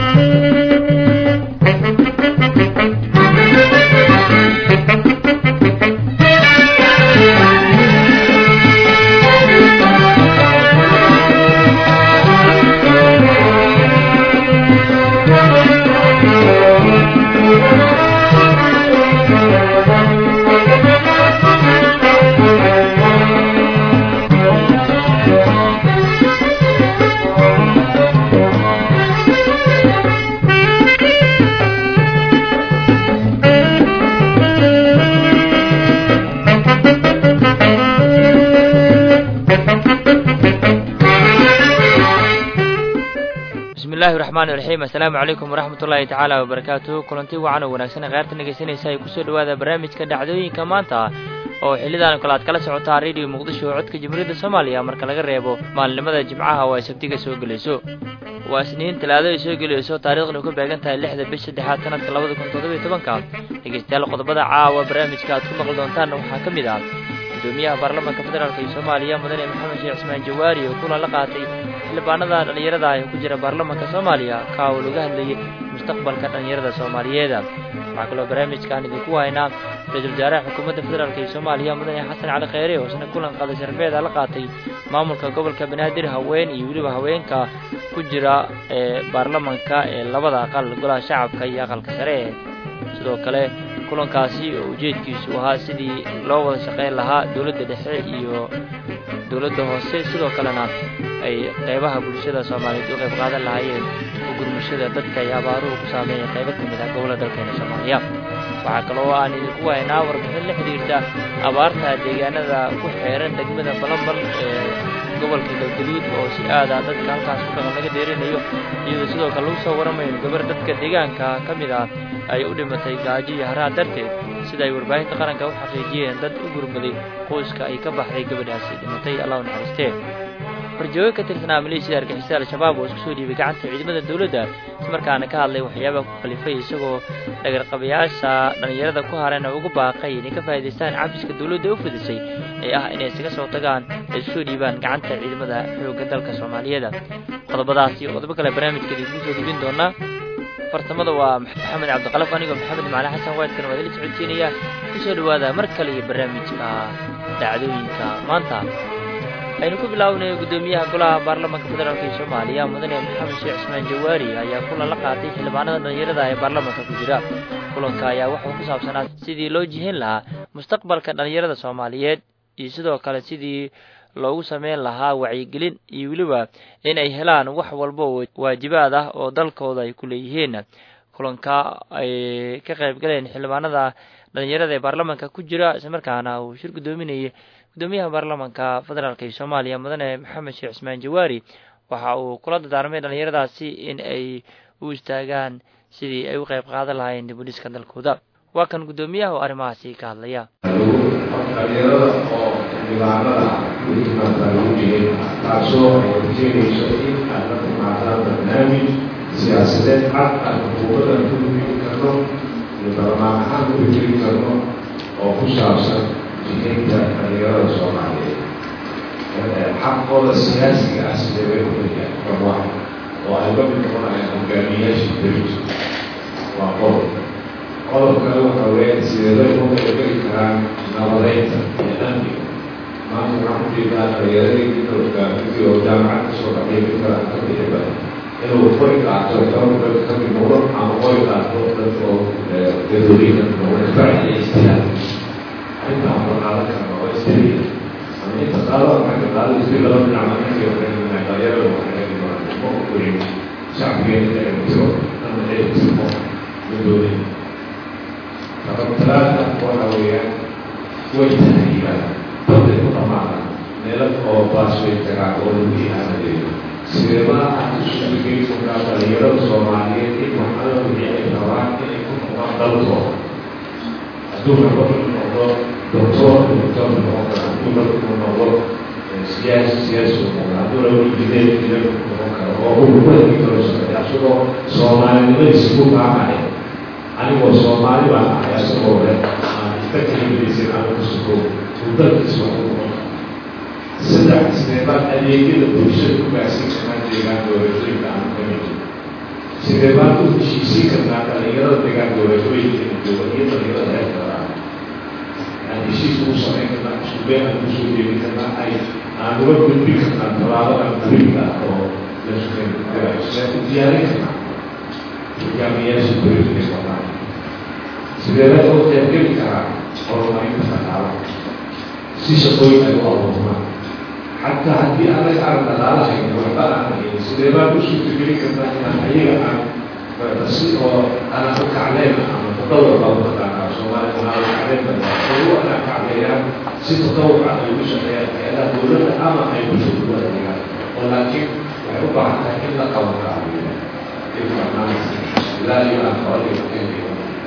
bismillahi raxmaan iraxiim assalaamu calaykum waraxmat ullaahi tacaala wabarakaatuhu kulanti wacan oo wanaagsan kheyrta dhegeysanaysa ay kusoo dhawaada barnaamijka dhacdooyinka maanta oo xillidan kale aad kala socotaa radio muqdisho oo codka jamhuuriyadda soomaaliya marka laga reebo maalinimada jimcaha oo ay sabtiga soo gelayso waa isniin talaado ay soo gelayso taariikhdanu ka beegan tahay lixda bish saddexaad sanadka labada kun toddobiyo tobanka dhegeystayaal qodobada caawa barnaamijka aad ku maqli doontaan waxaa ka mid ah gudoomiyaha baarlamaanka federaalk iyo soomaaliya mudane maxamed sheekh cismaan jawaari oo kulan la qaatay xildhibaanada dhallinyarada ee ku jira baarlamaanka soomaaliya ka oo laga hadlayay mustaqbalka dhallinyarada soomaaliyeed waxaa kaloo barnaamijkaan idinku haynaa ra-iisul wasaaraha xukuumadda federaalk iyo soomaaliya mudane xasan cali kheyre oo isna kulan qada sharafeeda la qaatay maamulka gobolka banaadir haween iyo weliba haweenka ku jira ee baarlamaanka ee labada aqal golaha shacabka iyo aqalka sare sidoo kale kulankaasi oo ujeedkiisu ahaa sidii loo wada shaqayn lahaa dowladda dhexe iyo dowladda hoose sidoo kalena ay qaybaha bulshada soomaaliyeed u qayb qaadan lahaayeen oo gurmashada dadka ay abaaruhu ku saameeya qaybo ka mid ah gobollada dalkeena soomaaliya waxaa kaloo aan idinku haynaa warbixin la xidhiirta abaarta deegaanada ku xeeran degmada balambal ee gobolka galgaduud oo si aada dadka halkaas ku dhaqan laga deerinayo iyadoo sidoo kale lagu soo waramayo gabar dadka deegaanka ka mid ah ay u dhimatay gaajo iyo haraha darteed sida ay warbaahinta qaranka u xaqiijiyeen dad u gurmaday qoyska ay ka baxday gabadhaasi dhimatay allah u naxariistee horjoogo ka tirsanaa maleeshiyada argixisada al-shabaab oo isku soo dhiibay gacanta ciidamada dowladda ismarkaana ka hadlay waxyaabaha ku kalifay isagoo dhagarqabayaasha dhallinyarada ku hareen oo ugu baaqay inay ka faa'idaystaan cafiska dowladda u fidisay ee ah inay isaga soo tagaan ay isku soo dhiibaan gacanta ciidamada xoogga dalka soomaaliyeed qodobadaas iyo qodobo kale barnaamijka idinku soo gudbin doonaa farsamada waa maxamed cabdiqalaf anigoo maxamed macali xasan waadkan waa idila socodsiinaya kusoo dhawaada mar kale iyo barnaamijka dhacdooyinka maanta aynu ku bilaabnayo guddoomiyaha golaha baarlamaanka federaalk ee soomaaliya mudane maxamed sheekh cismaan jawaari ayaa kulan la qaatay xildhibaanada dhallinyarada ee baarlamaanka ku jira kulanka ayaa wuxuu ku saabsanaa sidii loo jihin lahaa mustaqbalka dhallinyarada soomaaliyeed iyo sidoo kale sidii loogu sameyn lahaa wacyigelin iyo weliba in ay helaan wax walba oo waajibaad ah oo dalkooda ay ku leeyihiin kulanka ay ka qayb galeen xildhibaanada dhallinyarada ee baarlamaanka ku jira islamarkaana uu shir guddoominayay gudoomiyaha baarlamaanka federaalk ee soomaaliya mudane maxamed sheekh cismaan jawaari waxa uu kula dadaarmay dhallinyaradaasi in ay u istaagaan sidii ay u qayb qaadan lahaayeen dibudhiska dalkooda waa kan guddoomiyaha oo arrimahaasi ka hadlaya taasoo ay keenayso in aad la timaadaan barnaamij siyaasadeed cad aan xukuumadda ku hubin karno iyo barlamaan ahaan ku hijiri karno oo ku saabsan jihaynta dhalinyarada soomaaliyeed xaqooda siyaasiga ah sidee bay uhelayaan barwaa oo ay la mid noqonayaan hogaamiyayaasha berito waa qodob qodob kale waxa weeyaan sidee bay u qaybgeli karaan nabadeynta iyo amniga maanta waxaan ku jeedaa dhalinyaradii midowgaamidii oo jaamacad kasoo baxay mid kale ka bixiba inuu qori qaato tababar ka mid noqdo ama qori qaato dadka oo dadooyinka noqdo isbaaci iyo istilaal arrinta aan qaadan karna waa istiriya ama inta qaado xagga qaado isri laba dhinac markii waxay dhalinyarada waxay ma ogorin shacbigeena inay tiro ama ay tirmo midooyin talaata waxa weeyaan way tahriibaan dadday ku dhamaadaan meelo oo baasway tagaan oo lagu ihaanadeeyo sideebaa aad u suurgeli kartaa dhalinyarada soomaaliyeed in waxala wixii ay rabaan inay ku noqdaan dalkooda hadduu rabo inuu noqdo doctor doctor noqon kara hadduu rabo inuu noqdo siyaasi siyaasi u noqdo hadduu rabo injineer injineer noqon karo oo ururada kala socday asagoo soomaalinimadiisa ku baacaya anigoo soomaali baan ahay asagoo le aan iska kelimadaysan ama kusugo uu dalkiisa wax u noqon saddex isneebaan adeegyada bulshada ku gaarsiin karaan deegaan doorashooyinka aan ka mid sidee baan u heshiisiin karnaa dhalinyarada degaan doorashooyinka jooga iyo dhalinyarada heerkada aan heshiis ugu samayn karnaa isku been aan kusoo jeedin karnaa ay aan uga gudbin karnaa tallaabada muhiimka ah oo la sukayn karaayo sidee u diyaarin karnaa hogaamiyaasha dowladda wadaan sidee la uga qaybgeli karaa horumarinta dhaqaalaha si shaqooyin ay u abuurmaan xataa haddii anaga aan dhaqaalahayna waxba aan haynin sidee baan u suurtageli karnaa inaan ayaga aan si oo anaa u kacleyn ama tadawur baa u taqaanaa soomaaliya anaa u kacleyn badaa ugu anaa kacleeyaan si tadawur ah ay ugu shaqeeyaan hay-adaha dowladda ama ay bulshada u adeegaan oo laakiin waxay u baahan tahay in la qaban kaabiyo ilaa iyo aan qabadiga keenayo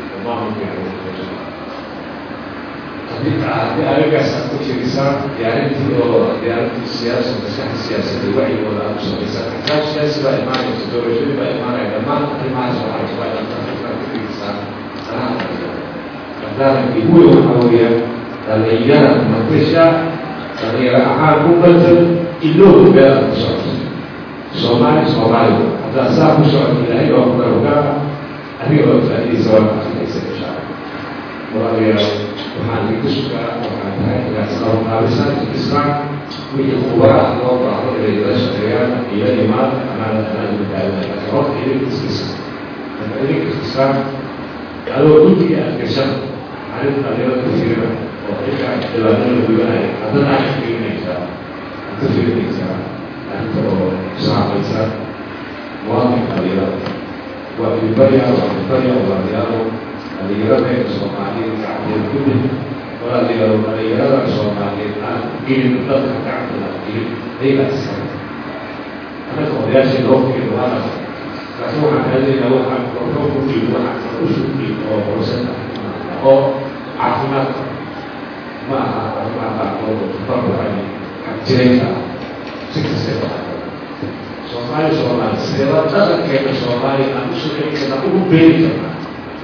haddii haddii aragaas aad ku firisaan diyaarintii oo diyaarintii siyaasa maskaxda siyaasadda wacyigooda aad u samaysaan axkaam siyaasi baa imaanaysa doorashadii baa imaanaya dhammaan arrimahaas waxay waa inaad ku firisaan sanaha hadaankii uwe waxaa weeyaan dhalinyara matasha dhalinyaro ahaan ku badan iloogu meel aad ku socoto soomaali soomaali haddaa saa ku socoto ilaahay waa ku garogaa adiga oo faa'iidaysa waa kaafidaysa insha allah walaalayaal waxaan idinku sugaa waxaa tahay inaad isqabanqaabisaan islaam wixii khubara loo baahdo inay la shaqeeyaan iyo imaan amaana amaana badbaadina laakiin horta idinka iskisa marka idinka iskisaan adoo guddiga aad gashan arrin dhalinyarada ka firina oo idinka dhibaatada gudanaya haddana aad ka firinaysaa aad ka firinaysaa arrinta oo saamaysa muwaadinka dhalinyarada waa ilbaya waa ilbaya walaalayaalo dhalinyarada soomaaliyeed gacanteeda ku mid walaalayaalo dhalinyarada soomaaliyeed aan gelin dadka gacantooda gelin ayagaa iskale annaga odayaashii loo fiiro waana laakiin waxaan raadinaynaa waxaan korkoo ku dhiib waxaan u shugdhiib oo horsata oo caafimaadka ma aha arrimaha qaarkood oo tabarrucay xagjirayka ah si kastay waxaa soomaali soomaali sideeba dhaqankeena soomaaliya aan u soceli karnaa ugu beeri karnaa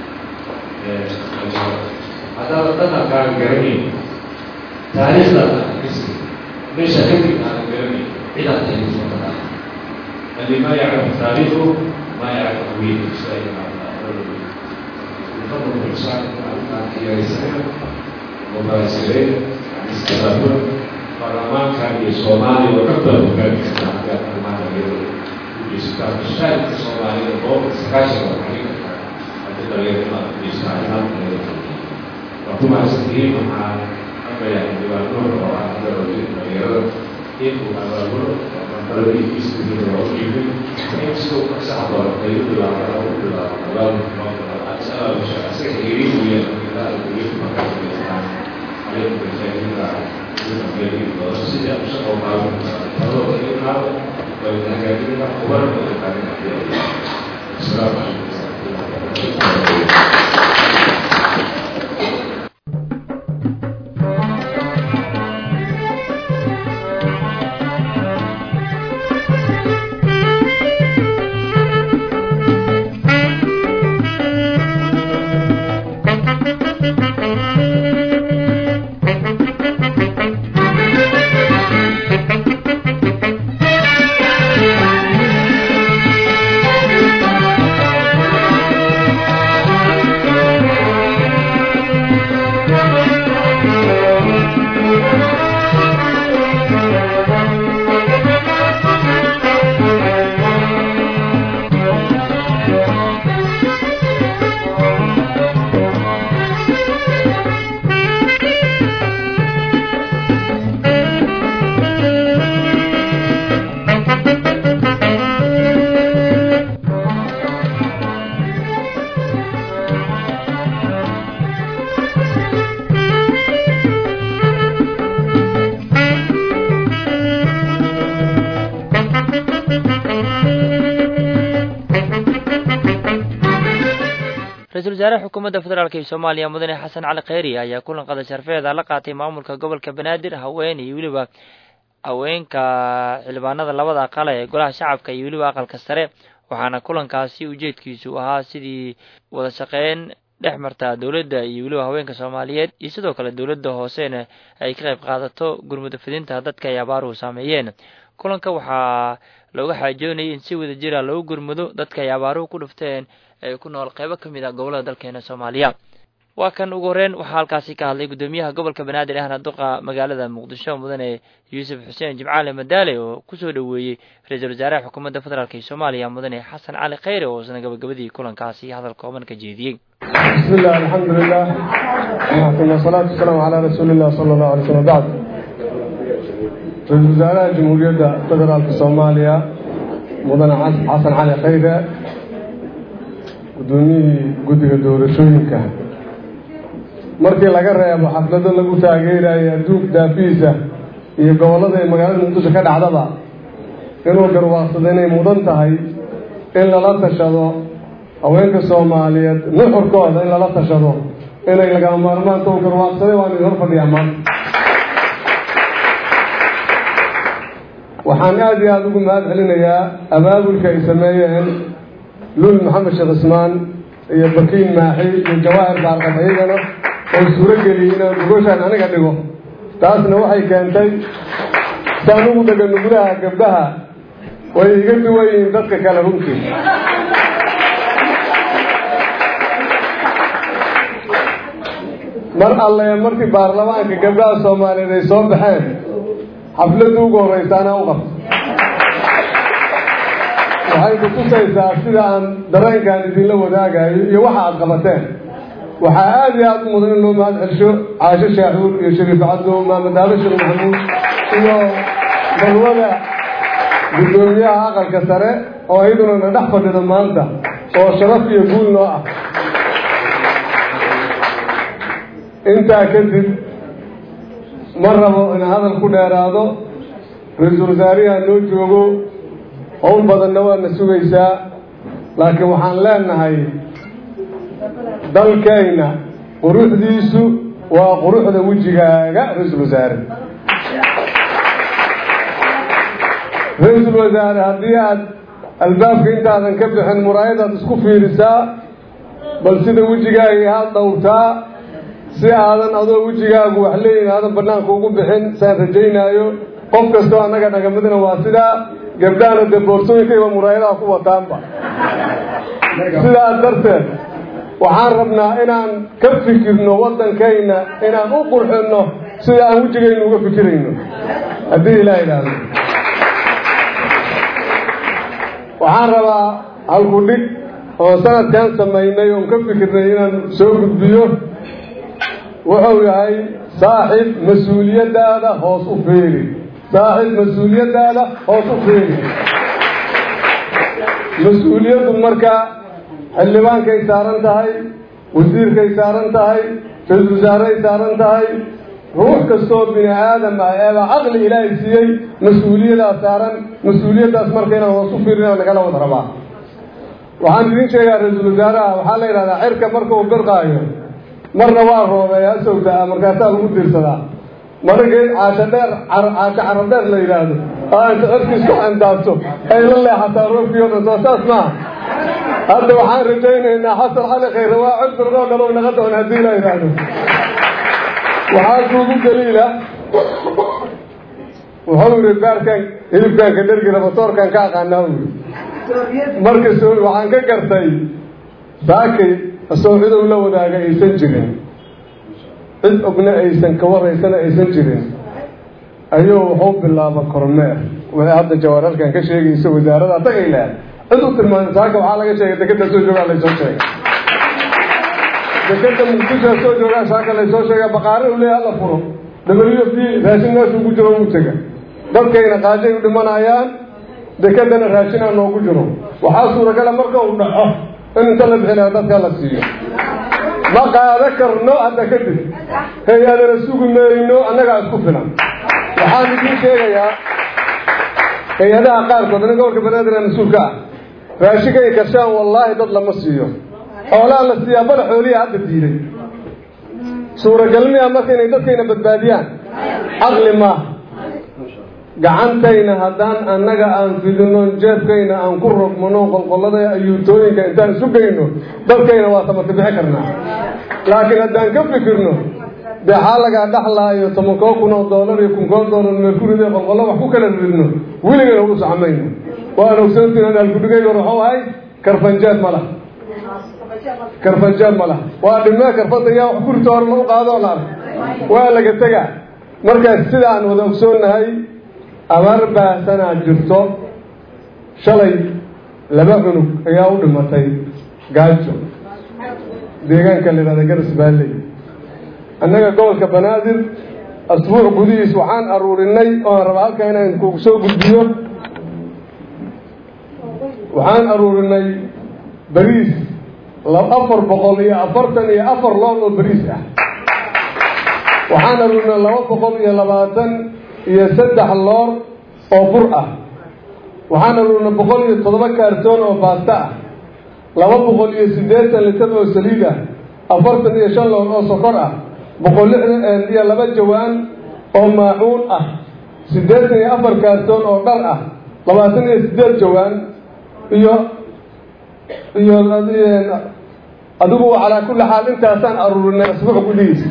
haddaada dhaqankaaga garanayn taariikhdaada akisi meesha kadib aadan garanayn cidaad tahay kusoo dhaqaa alli ma yaclamu taariikhu ma yaclamu hawiidu fadl insaan aan kiyaysana mubaasireen istilaafo baarlamaankan iyo soomaaliya oo dhan baa hogaami kartaa hadaa arrimaha dhalinyarada ujeystaan mashaarika soomaalida boqolka sagaashan waa xalin kartaa haddii dhalinyarada ujeystaa arrimaha dhalinyarada waa ku mahadsantihiin waxaan arkayaa xildhibaan nuur oo ah dhalinyarada in uu abaabulo qalabadiisa oo u yimid in siduu fasaxa doona ay u bilaabaan oo u bilaabaan abaabulka asaga xiriir weeyaan ilaa iyo markaas weeyaan عليكم بالتأكيد سيدي أبشر الله فهو إلينا وإنها كبيرة وبرد السلام عليكم ra-iisul wasaaraha xukuumadda federaalk ee soomaaliya mudane xasan cali kheyri ayaa kulan qada sharfeeda la qaatay maamulka gobolka banaadir haween iyo weliba haweenka xildhibaanada labada aqal ee golaha shacabka iyo weliba aqalka sare waxaana kulankaasi ujeedkiisu ahaa sidii wada shaqeyn dhex marta dowladda iyo weliba haweenka soomaaliyeed iyo sidoo kale dowladda hoosena ay ka qayb qaadato gurmudafidinta dadka ay abaaruhu saameeyeen kulanka waxaa looga xaajoonayay in si wada jira loogu gurmudo dadka ay abaaruhu ku dhufteen ee ku nool qeybo ka mid ah gobollada dalkeena soomaaliya waa kan ugu horreyn waxaa halkaasi ka hadlay guddoomiyaha gobolka banaadir ahna duqa magaalada muqdisho mudane yuusuf xuseen jimcaale madaale oo kusoo dhoweeyey ra-iisul wasaaraha xukuumadda federaalk ee soomaaliya mudane xasan cali khayre oo isna gabagabadii kulankaasi hadal kooban ka jeediyey bismi illah alxamdu lilah uma asalaatu wasalaamu calaa rasuuli illah sala allahu alay slm bacd ra-iisul wasaaraha jamhuuriyadda federaalka soomaaliya mudane xasan cali khayre guddoomiyihii guddiga doorashooyinka markii laga reebo xaflado lagu taageerayo adduunka daafihiisa iyo gobollada ay magaalada muqdisho ka dhacdaba inuu garwaaqsado inay mudan tahay in lala tashado haweenka soomaaliyeed nuxurkooda in lala tashado inay lagama maarmaanta u garwaaqsaday waan idin hor fadhiyaa maanta waxaan aada iyo aada ugu mahad celinayaa abaabulka ay sameeyeen lul maxamed sheekh ismaan iyo bakiin maaxi iyo jawaahir baarqab iyagana oo suuro geliyey inaan gogoshaan aniga dhigo taasna waxay keentay saan ugu dhega nugulaha gabdhaha way iga duwan yihiin dadka kale runtii mar alle markii baarlamaanka gabdhaha soomaaliyeed ay soo baxeen xafladda ugu horreysa anaa u qabto waxay ku tusaysaa sida aan dareenkaan idinla wadaagayo iyo waxa aada qabateen waxaa aada iyo aada u mudan in loo mahad celsho caasho shaaxuur iyo shariif cabdo maamed aalo sheekh maxamuud iyo balwada guddoomiyaha aqalka sare oo iyaduna na dhex fadhido maanta oo sharaf iyo guul noo ah intaa kadib ma rabo in hadal ku dheeraado ra-iisul wasaariha noo joogo howl badanna waadna sugaysaa laakiin waxaan leenahay dalkayna quruxdiisu waa quruxda wejigaaga ra-iisul wasaare ra-iisul wasaare haddii aad albaabka intaadan ka bixin muraayadaad isku fiirisaa bal sida wejigaaga aada dhowrtaa si aadan adoo wejigaagu wax leeyihin aadan banaanka ugu bixin saan rajaynaayo qof kastoo annaga dhagamadina waa sidaa gabdhahana dee boorsooyinkayba muraayadaha ku wataanba sidaas darteed waxaan rabnaa inaan ka fikirno waddankayna inaan u qurxinno sida aan wejigaynu uga fikirayno haddii ilaah idhaahdo waxaan rabaa halku dhig oo sanadkan samaynay oon ka fikirnay inaan soo gudbiyo wuxuu yahay saaxib mas-uuliyaddaada hoos u feeri saaxib mas-uuliyaddaada hoos u feeri mas-uuliyaddu marka xildhibaankay saaran tahay wasiirkay saaran tahay ra-isul wasaareay saaran tahay ruux kastoo bini aadam ah eeba caqli ilaahay siiyey mas-uuliyadaas saaran mas-uuliyaddaas marka inaan hoos u fiirin aan nagala wada rabaa waxaan idiin sheegaa ra-iisul wasaaraha waxaa la yidhahdaa cirka marka uu birqaayo marna waa roobeeya sawdaa markaasaa lagu diirsadaa marna geed caasho dheer caasho carab dheer la yidhaahdo aa inta cirkiisku andaabto ay la leexataa roobkii o dhan soo saas maaha hadda waxaan rajaynaynaa xasan cali khayre waa cudbir oo dhalow naga doon haddii la yidhaahdo waxaa kuugu daliila wuxuu yidhi baarkan hilibkanka dhergi rabatoorkan ka aqaanaa u yidhi marka soo waxaan ka gartay saakay asoo cidow la wadaaga aysan jirin cid ogna aysan kawaraysana aysan jirin ayuu wuxuu bilaaba kormeer waxay hadda jawaararkan ka sheegaysa wasaarada tagay lehed cid u tilmaamay saaka waxaa laga sheegay dekeda soo joogaa laysoo sheegay dekeda muqdisho soo joogaa saaka laysoo sheega baqaare u leeyahay alla furo w f d raashin meeshuu ku jiro uu tega dadkayna qaajay u dhimanayaan dekedana raashinaa noogu jiro waxaa suuragala marka uu dhaco in inta la bixinaya dadka la siiyo ma qaado karno hadda kadib hay-adana sugi mayno annagaa isku filan waxaan idiin sheegayaa hay-adaha qaarkood nin gobolka banaadir mas-uulka ah raashinkay kashaan wallaahi dad lama siiyo xoolaha la siiyaa bada xooliya hadda diiday suuragalmiya marka inay dadkayna badbaadiyaan caqli maaha gacantayna haddaan annaga aan fidino jeebkayna aan ku rogmano qolqollada ayuutooyinka intaan isu geyno dadkayna waa samata bixi karnaa laakiin haddaan ka fikirno dee xaa lagaa dhaxlaayo tobankoo kun oo doolar iyo kunkoo doolar meelkurida qolqollo wax ku kala ridno weligana u socmayno waan ogsoontiin in alkudhigay hor waxuu ahay karfanjeed ma laha karfanjeed ma laha waa dhimee karfadda yaa wax kurita hor lagu qaadoo la ark waa laga tegaa markaas sida aan wada ogsoonnahay abaar baahsanaa jirto shalay laba cunug ayaa u dhimatay gaajo deegaanka la yidhahda garas baalley annaga gobolka banaadir asbuuc gudihiis waxaan aruurinay oo aan rabaa halkaa inaan kugu soo gudbiyo waxaan aruurinay bariis afar boqol iyo afartan iyo afar loor oo bariis ah waxaan aruurinay laba boqol iyo labaatan iyo saddex loor oo bur ah waxaan aruurinay boqol iyo toddoba kaartoon oo baasta ah laba boqol iyo siddeetan litar oo saliid ah afartan iyo shan loor oo sokor ah boqol lixdan iyo laba jawaan oo maacuun ah siddeetan iyo afar kaartoon oo dhar ah labaatan iyo siddeed jawaan iyo iyo adigu calaa kulli xaal intaasaan aruurinay asbuuc gudihiisa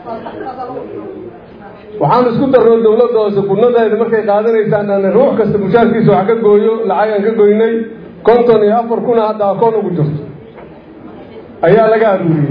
waxaan isku darno dawladda hoose gudnadeeda markay qaadanaysaan aan ruux kasta mushaarkiisa wax ka gooyo lacagaan ka goynay konton iyo afar kuna hadda akoon ugu jirto ayaa laga aruuriyey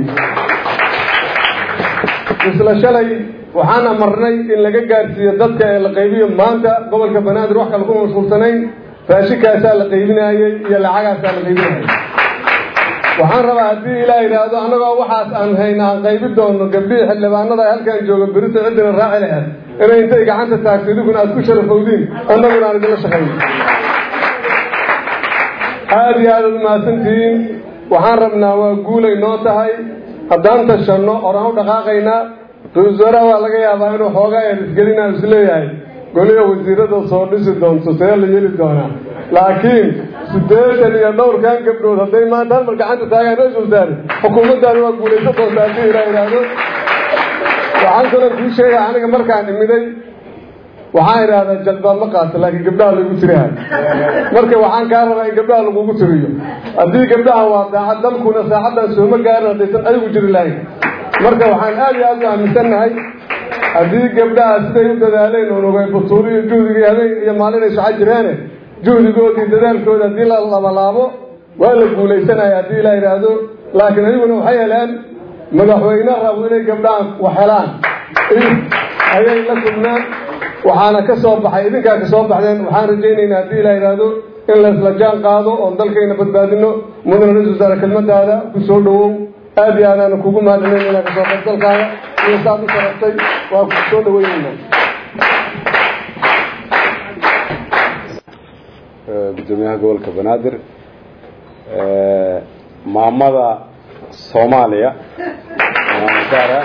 isla shalay waxaan amarnay in laga gaarsiiyo dadka ee la qaybiyo maanta gobolka banaadir wax kale kuma mashquulsanayn raashikaasaa la qaybinaayey iyo lacagaasaa la qaybinayay waxaan rabaa haddii ilaa yidhaahdo annagoo waxaas aan hayna aan qaybi doono gabdhihii xildhibaanada ay halkaan jooga berito ciddina raaci laheed inay intay gacanta taagto idinkuna aad ku sharafowdiin annaguna aan idinla shaqayno aada iyo aada ad umahadsantihiin waxaan rabnaa waa guulay noo tahay haddaan tashanno oraan u dhaqaaqaynaa ra-isul wasaaraha waa laga yaabaa inuu xoogaa erisgelinaa isleeyahay goliga wasiirada soo dhisi doonto see la yeli doonaa laakiin siddeetan iyo dhowrkan gabdhood hadday maanta halmar gacanta taagaan ra-isul wasaare xukuumaddaani waa guulaysan doonta haddii ilaa idhaahdo waxaan kaloo kuu sheegaya aniga markaan imiday waxaan idhaahdaa jalbaab ma qaato laakiin gabdhaha lagu tirihay marka waxaan kaa rabaa in gabdhaha lagugu tiriyo haddii gabdhaha waa daacad dalkuna saacaddan sooma gaarin haddaysan ayagu jiri lahayn marka waxaan aada iyo aada u aaminsannahay haddii gabdhaha siday u dadaaleen unugay butuuri iyo juhdigii habeen iyo maalin ay soco jireene juhdigoodii dadaalkooda haddii la labalaabo waa la guulaysanaya haddii la yidhaahdo laakiin ayaguna waxay heleen madaxweyne rabo inay gabdhahan wax helaan ayay la kulmeen waxaana ka soo baxay idinkaa ka soo baxdeen waxaan rajaynaynaa haddii la yidhaahdo in la isla jaan qaado oon dalkayna badbaadino mudane ra-isul wasaare kelmadaada ku soo dhawow aada iyo aadaana kugu mahadcelinaynaa kasoo qaybgalkaaga iyo saad u sharabtay waa ku soo dhaweynayna gudoomiyaha gobolka banaadir maamada soomaaliya maamadaara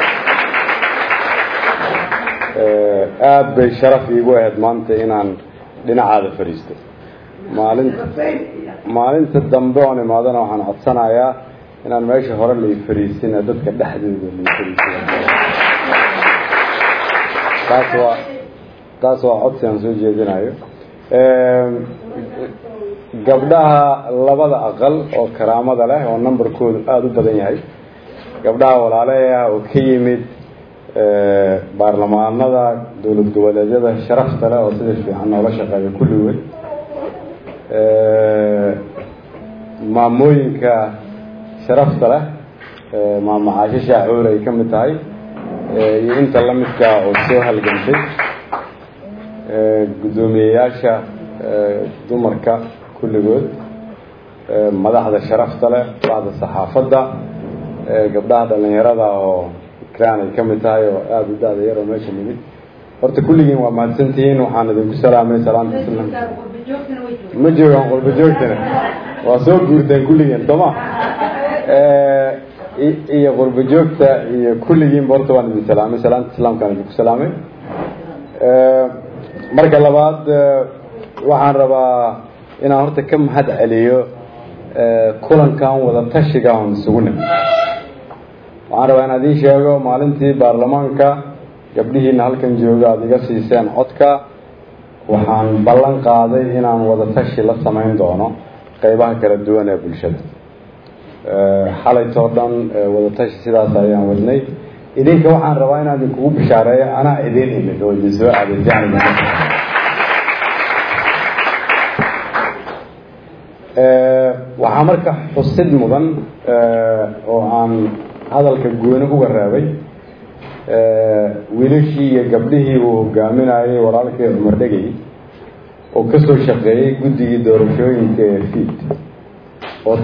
aada bay sharaf iigu ahayd maanta inaan dhinacaada fadhiisto maalinta maalinta dambe oon imaadana waxaan codsanayaa inaan meesha hore lai fadhiisina dadka dhexdooda lai fadhiisiya taas waa taas waa codsi aan soo jeedinayo gabdhaha labada aqal oo karaamada leh oo numberkoodu aada u badan yahay gabdhaha walaaleah oo ka yimid baarlamaanada dowlad goboleedyada sharafta leh oo sida fiican noola shaqeeya kulligood maamooyinka sharafta leh maamacaasho shaacuur ay ka mid tahay iyo inta la midka oo soo halgantay guddoomiyeyaasha dumarka kulligood madaxda sharafta leh madaxda saxaafadda gabdhaha dhalinyarada oo ikraan ay ka mid tahay oo aada u da-da yar oo meesha nimid horta kulligiin waa mahadsantihiin waxaan idinku salaamay salaamta islamka ma joogaan qurba joogtana waa soo guurteen kulligeen sooma iyo qurba joogta iyo kulligiinba horta waan idin salaamay salaamta islaamkaan idinku salaamay marka labaad waxaan rabaa inaan horta ka mahad celiyo kulankan wada tashiga on isugu nim waxaan rabaa inaan idiin sheego maalintii baarlamaanka gabdhihiina halkan jooga aada iga siiseen codka waxaan ballan qaaday inaan wada tashi la samayn doono qeybaha kala duwan ee bulshada xalaytoo dhan wada tashi sidaas ayaan wadnay idinka waxaan rabaa inaan idinkugu bishaareeyo anaa idin imid oo idin soo adeejaan waxaa marka xusid mudan oo aan hadalka gooni uga reebay wiilashii iyo gabdhihii uu hogaaminayay walaalkii cumar dhegey oo ka soo shaqeeyey guddigii doorashooyinka ee fiid oo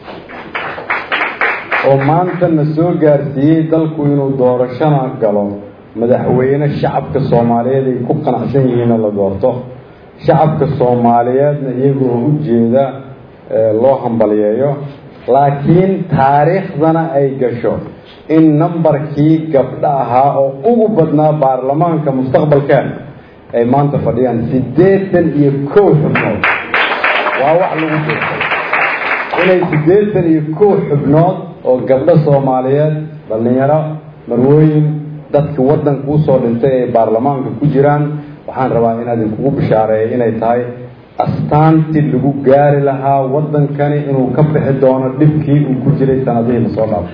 oo maantana soo gaarsiiyey dalku inuu doorashona galo madaxweyne shacabka soomaaliyeed ay ku qanacsan yihiinna la doorto shacabka soomaaliyeedna iyagoo u jeeda loo hambaliyeeyo laakiin taariikhdana ay gasho in nambarkii gabdho ahaa oo ugu badnaa baarlamaanka mustaqbalkeena ay maanta fadhiyaan siddeetan iyo kow xubnood waa wax lagu jeestay inay siddeetan iyo kow xubnood oo gabdho soomaaliyeed dhallinyaro marwooyin dadkii waddanka usoo dhintay ay baarlamaanka ku jiraan waxaan rabaa inaad idinkugu bishaareeya inay tahay astaantii lagu gaari lahaa waddankani inuu ka bixi doono dhibkii uu ku jiray sanadihii lasoo dhaafay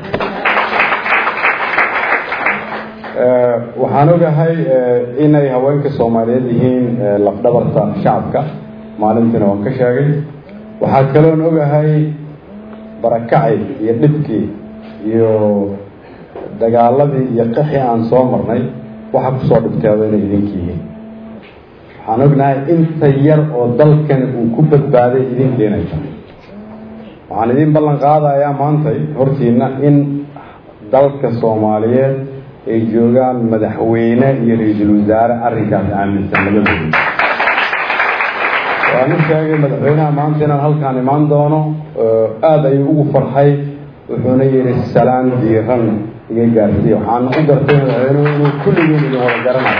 waxaan ogahay inay haweenka soomaaliyeed yihiin lafdhabarta shacabka maalintiina waan ka sheegay waxaa kaloon ogahay barakacay iyo dhibkii iyo dagaaladii iyo qixii aan soo marnay waxa kusoo dhibteeda inay idinka yihiin waxaan ognahay inta yar oo dalkani uu ku badbaaday idinkeenay tahay waxaan idin ballan qaadayaa maantay hortiina in dalka soomaaliyeed ay joogaan madaxweyne iyo ra-iisul wasaare arrinkaas aaminsan labadooda waan u sheegay madaxweynaha maanta inaan halkaan imaan doono aada ayuu ugu farxay wuxuuna yihi salaan diiran iga gaarsiiya waxaana u gartay madaxweynuhu inuu kulligeen idin wada garanayo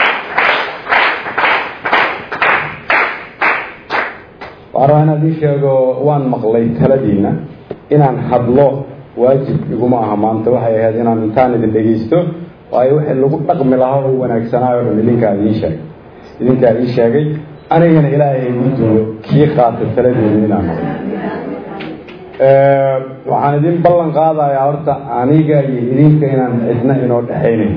waxaan rabaa inaan idiin sheego waan maqlay taladiina inaan hadlo waajib iguma aha maanta waxay ahayd inaan intaan idin dhegaysto waayo wixii lagu dhaqmi lahaa oo wanaagsanaayo o dhan idinkaa idiin sheegay idinkaa ii sheegay anigana ilaahay igu duwo kii qaatay taladeeda inaan maqlo waxaan idin ballan qaadayaa horta aniga iyo idinka inaan cidna inoo dhexaynayn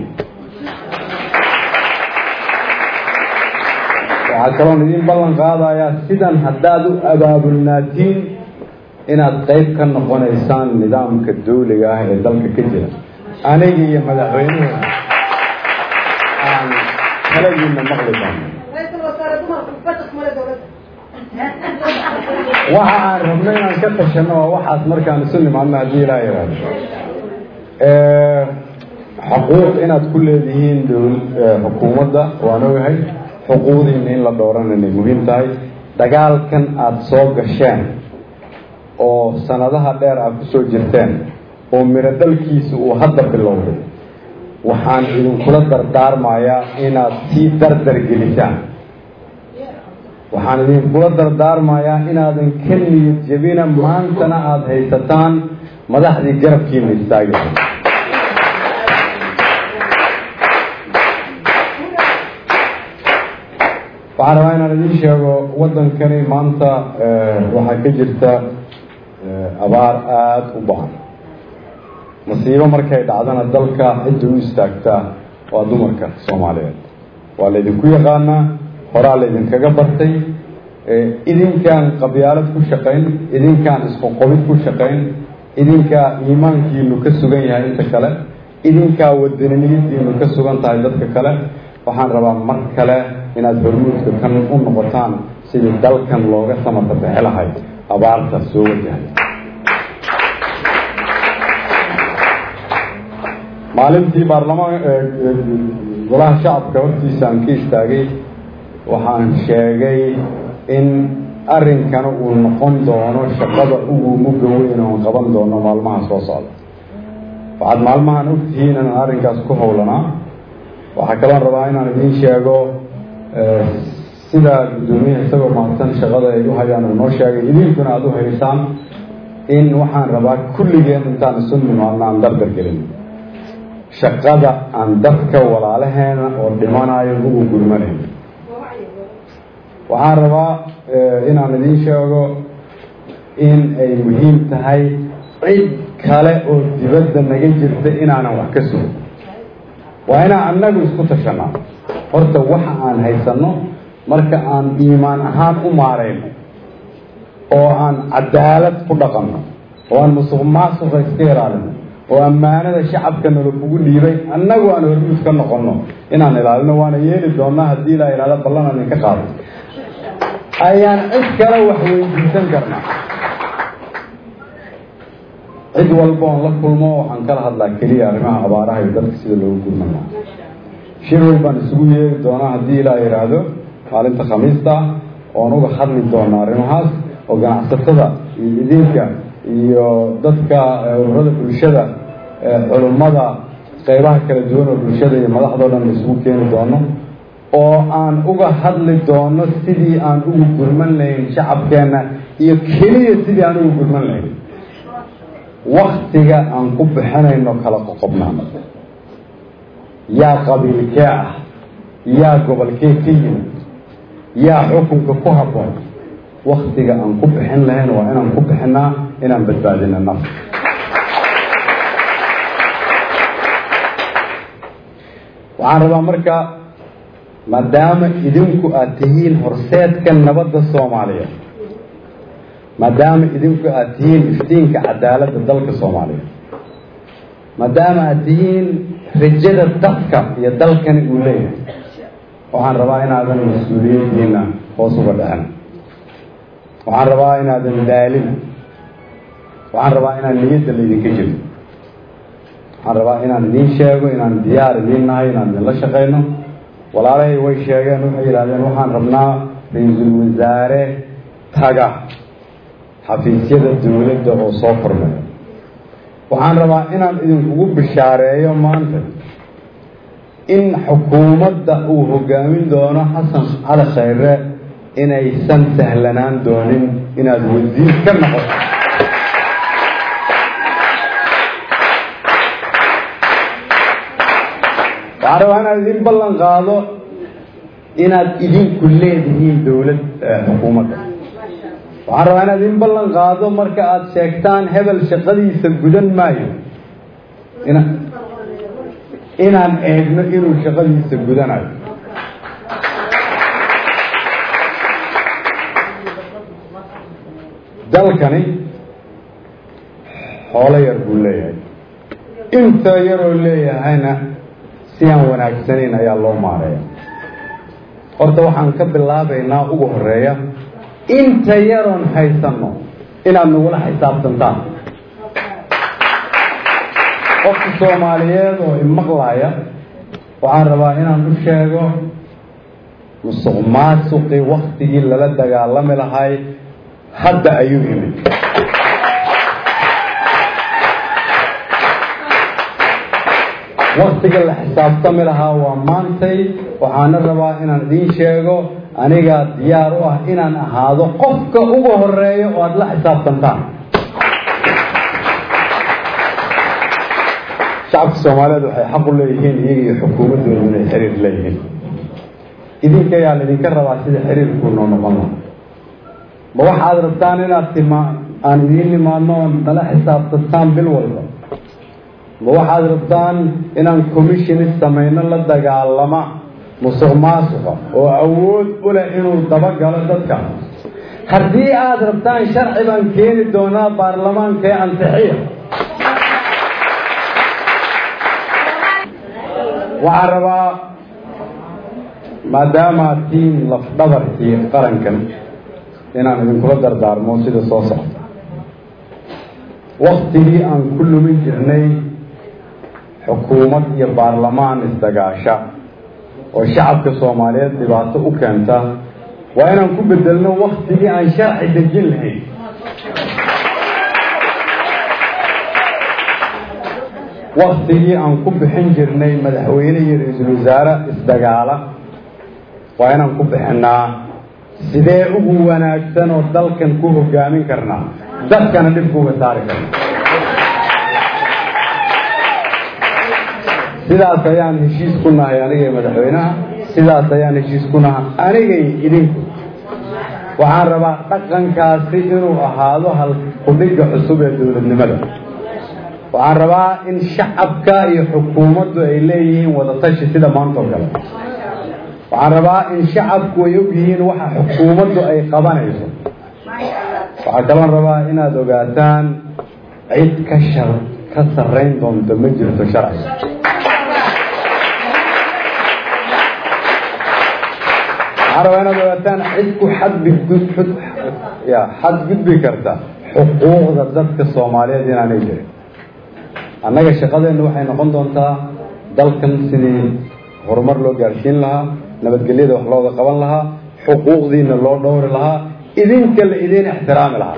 waxaa kaloon idin ballan qaadayaa sidan haddaad u abaabulnaatiin inaad qayb ka noqonaysaan nidaamka dawliga ah ee dalka ka jira aniga iyo madaxweynuhu aan taladiina maqli doono waxa aan rabno inaan ka tashano waa waxaas markaan isu nimaadno haddii ilaa yaraado xuquuq inaad ku leedihiin xukuumadda waan ogahay xuquuqdiina in la dhowran inay muhiim tahay dagaalkan aada soo gasheen oo sanadaha dheer aad kusoo jirteen oo miro dhalkiisa uu hadda bilowday waxaan idinkula dardaarmayaa inaad sii dardar gelisaan waxaan idinkula dardaarmayaa inaadan ka niyad jebina maantana aada haysataan madaxdii garabkiina istaagi waxaan rabaa inaan idiin sheego waddankani maanta waxaa ka jirta abaar aada u bacan masiibo markay dhacdana dalka cidda u istaagtaa waa dumarka soomaaliyeed waa laydinku yaqaanaa horaa laydinkaga bartay idinkaan qabyaalad ku shaqayn idinkaan isqoqobid ku shaqayn idinkaa iimaankiinu ka sugan yahay inta kale idinkaa wadaniniyadiinu ka sugan tahay dadka kale waxaan rabaa mar kale inaad hormuudka kan u noqotaan sidii dalkan looga samata bixi lahay abaarta soo wajahay maalintii baarlamaan golaha shacabka hortiisa aan ka istaagay waxaan sheegay in arrinkana uu noqon doono shaqada ugu muga weyn oon qaban doono maalmaha soo socda waxaad maalmahan ogtihiin inaan arrinkaas ku howlanaa waxaa kaloon rabaa inaan idiin sheego sidaa guddoomiyaha isagoo mahadsan shaqada ay u hayaan uu noo sheegay idinkuna aada u haysaan in waxaan rabaa kulligeen intaan isu nimaadno aan dardar gelin shaqada aan dadka walaalaheena oo dhimanayo ugu gurmanayn waxaan rabaa inaan idiin sheego in ay muhiim tahay cid kale oo dibadda naga jirta inaanan wax ka sugin waa inaan annagu isku tashanaa horta waxa aan haysanno marka aan iimaan ahaan u maarayno oo aan cadaalad ku dhaqanno oo aan musuq maasuqa iska ilaalino oo ammaanada shacabka nala kugu dhiibay annagu aan hormuus ka noqonno inaan ilaalino waana yeeli doonnaa haddii ilaa ihahda ballan aan idinka qaado ayaan cid kale wax weydiisan karnaa cid walba oon la kulmo waxaan kala hadlaa keliya arrimaha abaaraha iyo dadka sida loogu gurman lahaa shir weyn baan isugu yeeri doonaa haddii ilaa yidhaahdo maalinta khamiista ah oon uga hadli doona arrimahaas oo ganacsatada iyo idinka iyo dadka ururada bulshada culummada qeybaha kala duwan oo bulshada iyo madaxdao dhan isugu keeni doono oo aan uga hadli doono sidii aan ugu gurman lahayn shacabkeenna iyo keliya sidii aan ugu gurman lahayn waktiga aan ku bixinayno kala qoqobnaan yaa qabiilkee ah yaa gobolkee ka yimid yaa xukunka ku habboon waktiga aan ku bixin lahayn waa inaan ku bixinaa inaan badbaadino naf waxaan rabaa marka maadaama idinku aada tihiin horseedka nabadda soomaaliya maadaama idinku aada tihiin iftiinka cadaaladda dalka soomaaliya maadaama aada tihiin rajada dadka iyo dalkani uu leeyahay waxaan rabaa inaadan mas-uuliyaddiina hoos uga dhicin waxaan rabaa inaadan daalin waxaan rabaa inaan niyadda laydinka jiro waxaan rabaa inaan idiin sheego inaan diyaar idiin nahay inaan idinla shaqayno walaalahay way sheegeen waxay yidhahdeen waxaan rabnaa ra-iisul wasaare taga xafiisyada dowladda oo soo kormeeyo waxaan rabaa inaan idinkugu bishaareeyo maanta in xukuumadda uu hogaamin doono xasan cali khayre inaysan sahlanaan doonin inaad wasiir ka noqoto waxaan rabaa inaad idin ballan qaado inaad idinku leedihiin dowlad xukuumadda waxaan rabaa inaad idin ballan qaado marka aada sheegtaan hebel shaqadiisa gudan maayo ina inaan eegno inuu shaqadiisa gudanayo dalkani xoolo yar buu leeyahay inta yaroo leeyahayna si aan wanaagsanayn ayaa loo maareeya horta waxaan ka bilaabaynaa ugu horeeya inta yaroon haysanno inaad nagula xisaabtantaan qofka soomaaliyeed oo imaqlaaya waxaan rabaa inaan u sheego musuq maasuqii waktigii lala dagaalami lahay hadda ayuu yimid waktiga la xisaabtami lahaa waa maantay waxaana rabaa inaan idiin sheego anigaa diyaar u ah inaan ahaado qofka ugu horeeya oo aada la xisaabtantaan shacabka soomaaliyeed waxay xaq u leeyihiin iyaga iyo xukuumaddoodu inay xiriir leeyihiin idinka ayaa laydinka rabaa sida xiriirkuu noo noqon laha ma waxaad rabtaan inaad tima aan idiin nimaadno oon nala xisaabtantaan bil walba ma waxaad rabtaan inaan commissionis samayno la dagaalama musuq maasuqa oo awood u leh inuu dabagalo dadka haddii aada rabtaan sharci baan keeni doonaa baarlamaanka ee ansixiya waxaan rabaa maadaama aad tihiin lafdhabarkii qarankan inaan idinkula dardaarmo sida soo socda waktigii aan ku lumin jirnay xukuumad iyo baarlamaan isdagaasha oo shacabka soomaaliyeed dhibaato u keenta waa inaan ku bedelno waktigii aan sharci dejin lahayn waktigii aan ku bixin jirnay madaxweyne iyo ra-iisul wasaare isdagaala waa inaan ku bixinaa sidee ugu wanaagsan oo dalkan ku hogaamin karnaa dadkana dhibka uga saari karna sidaas ayaan heshiis ku nahay anigay madaxweynaha sidaas ayaan heshiis ku nahay anigay idinku waxaan rabaa dhaqankaasi inuu ahaado hal kudhigga cusub ee dowladnimada waxaan rabaa in shacabka iyo xukuumaddu ay leeyihiin wadatashi sida maanta oo kale waxaan rabaa in shacabku ay og yihiin waxa xukuumaddu ay qabanayso waxaa kaloon rabaa inaad ogaataan cid ka shar ka sarrayn doonta ma jirto sharciga waxaan rabaa inaad ogaataan cid ku xadbigud ya xadgudbi karta xuquuqda dadka soomaaliyeed inaanay jirin annaga shaqadeennu waxay noqon doontaa dalkan sidii horumar loo gaarsiin lahaa nabadgelyada wax looga qaban lahaa xuquuqdiina loo dhowri lahaa idinka la idin ixtiraami lahaa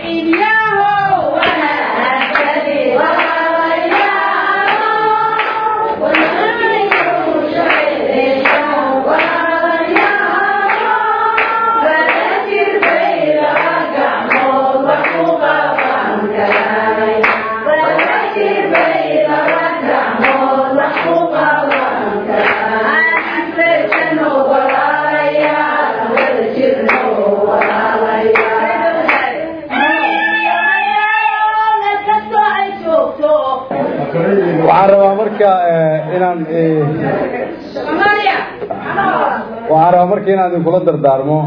waxaan rabaa marka inaan waxaan rabaa marka inaan idinkula dardaarmo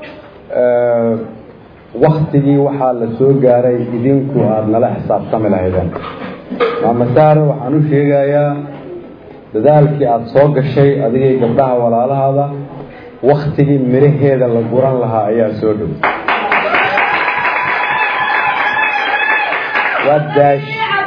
waktigii waxaa la soo gaaray idinku aada nala xisaabtami lahaydeen maamasaare waxaan u sheegayaa dadaalkii aada soo gashay adigay gabdhaha walaalahaada waktigii midhaheeda la guran lahaa ayaa soo dhow waa daash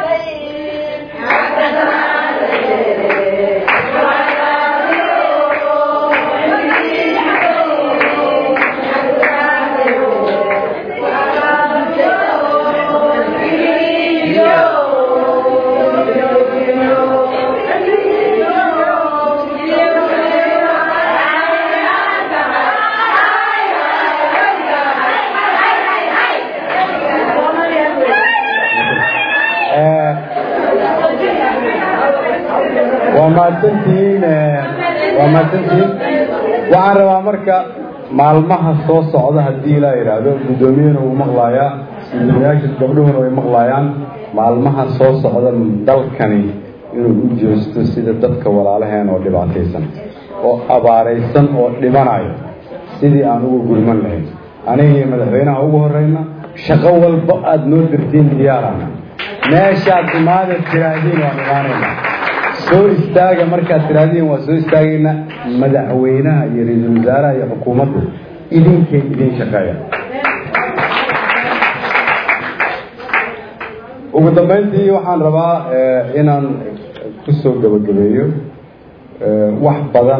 waa mahadsantihiin waa mahadsantihiin waxaan rabaa marka maalmaha soo socda haddii ilaa yidhaahdo guddoomiyena wuu maqlaayaa guddoomiyaasha gabdhuhuna way maqlaayaan maalmaha soo socda dalkani inuu u jeesto sida dadka walaalaheen oo dhibaataysan oo abaaraysan oo dhimanayo sidii aan ugu gurman lahayn aniga iyo madaxweynaha ugu horeyna shaqo walba aada noo dirtiin diyaarana meeshaad imaada tiraahdiin waan imaanayna soo istaaga markaad tiraahdiin waa soo istaagayna madaxweynaha iyo ra-iisul wasaaraha iyo xukuumaddu idinkay idin shaqeeya ugu dambeyntii waxaan rabaa inaan kusoo gabagabeeyo wax badan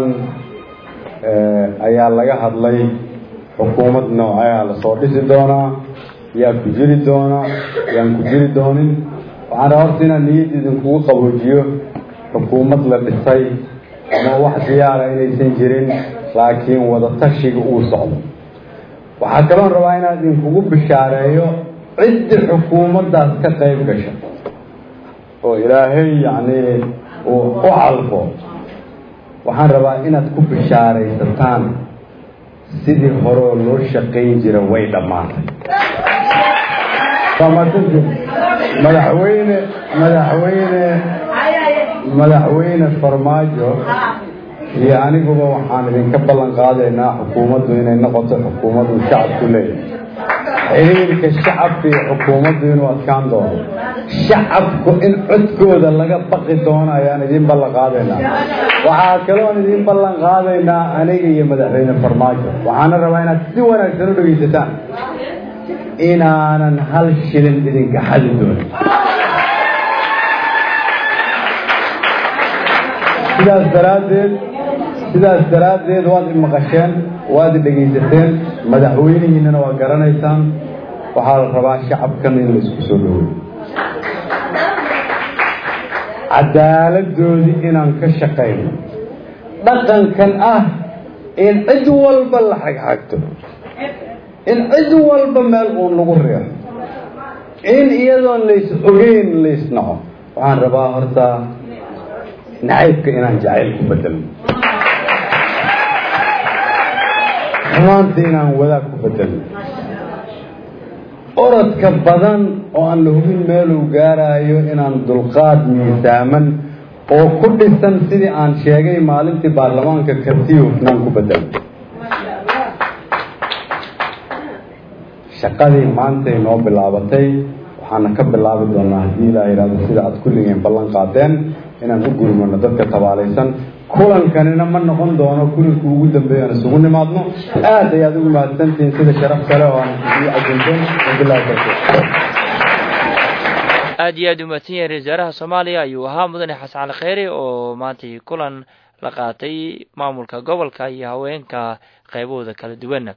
ayaa laga hadlay xukuumad nooceea lasoo dhisi doonaa yaa ku jiri doonaa yaan ku jiri doonin waxaan rabaa horta inaan niyadda idinkugu qaboojiyo xukuumad la dhisay ama wax diyaara inaysan jirin laakiin wadatashiga uu socdo waxaa kaloon rabaa inaan idinkugu bishaareeyo ciddi xukuumaddaas ka qayb gasha oo ilaahay yacni uu u calfo waxaan rabaa inaad ku bishaaraysataan sidii horeoo loo shaqayn jira way dhammaatay madaxweyne madaxweyne madaxweyne farmaajo iyo aniguba waxaan idinka ballan qaadaynaa xukuumaddu inay noqoto xukuumaddu shacabku leeyahay xiriirka shacabka iyo xukuumaddu inuu adkaan doono shacabku in codkooda laga baqi doono ayaan idin ballan qaadaynaa waxaa kaloon idin ballan qaadaynaa aniga iyo madaxweyne farmaajo waxaana rabaa inaad si wanaagsan u dhegaysataan inaanan hal shilin idinka xadi doonin sidaas daraaddeed sidaas daraaddeed waad i maqasheen waad i dhegaysateen madaxweynihiinana waa garanaysaan waxaa la rabaa shacabkan in la isku soo dhaweeyo cadaaladdoodii inaan ka shaqayno dhaqankan ah in cid walba la xagxagto in cid walba meel uun lagu riixo in iyadoon lays ogeyn laysnaco waxaan rabaa horta nacaybka inaan jacayl ku bedelno xumaanta inaan wadaag ku bedelno orodka badan oo aan la hubin meeluu gaarayo inaan dulqaad miisaaman oo ku dhisan sidii aan sheegay maalintii baarlamaanka kartiyo hufnaan ku bedelay shaqadii maanta inoo bilaabatay waxaana ka bilaabi doonaa haddii ilaa yidhahdo sida aada kulligeen ballan qaadeen inaan u gurmano dadka tabaalaysan kulankanina ma noqon doono kulinkii ugu dambeeya aan isugu nimaadno aad ayaad ugu mahadsantihiin sida sharaf kale oo aan ii cajinteen wabilahi tawfiiq aad iyo aad u mahadsan yahay ra-isul wasaaraha soomaaliya ayuu ahaa mudane xasan cali kheyre oo maantay kulan la qaatay maamulka gobolka iyo haweenka qaybahooda kala duwan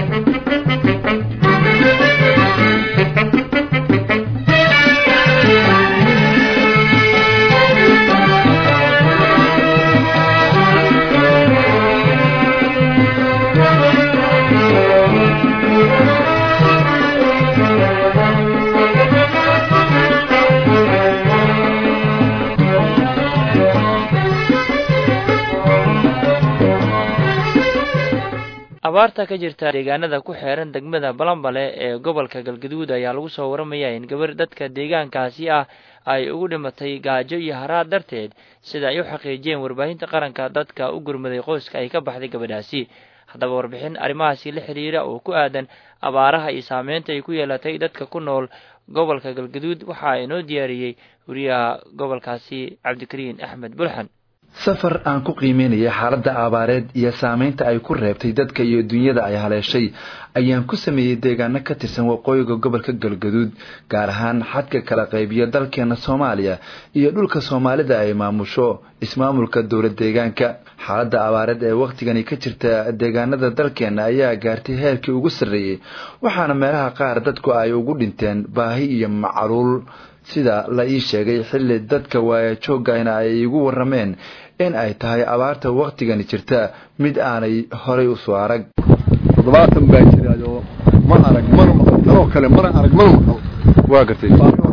abaarta ka jirta deegaanada ku xeeran degmada balambale ee gobolka galgaduud ayaa lagu soo waramayaa in gabar dadka deegaankaasi ah ay ugu dhimatay gaajo iyo haraad darteed sida ay u xaqiijiyeen warbaahinta qaranka dadka u gurmaday qoyska ay ka baxday gabadhaasi haddaba warbixin arrimahaasi la xiriira oo ku aadan abaaraha iyo saameynta ay ku yeelatay dadka ku nool gobolka galgaduud waxaa inoo diyaariyey wariyaha gobolkaasi cabdikariin axmed bulxan safar aan ku qiimeynaya xaaladda abaareed iyo saameynta ay ku reebtay dadka iyo dunyada ay haleeshay ayaan ku sameeyey deegaano ka tirsan waqooyiga gobolka galgaduud gaar ahaan xadka kala qaybiya dalkeena soomaaliya iyo dhulka soomaalida ay maamusho ismaamulka dowlad deegaanka xaaladda abaareed ee wakhtigani ka jirta deegaanada dalkeena ayaa gaartay heerkii ugu sarreeyey waxaana meelaha qaar dadku ay ugu dhinteen baahi iyo macaluul sida la ii sheegay xilli dadka waaya joogayna ay igu warrameen in ay tahay abaarta wakhtigani jirta mid aanay horay usoo arag toddobaatan baa jiraayoo ma arag mana maqal tanoo kale mana arag mana maqal waa gartay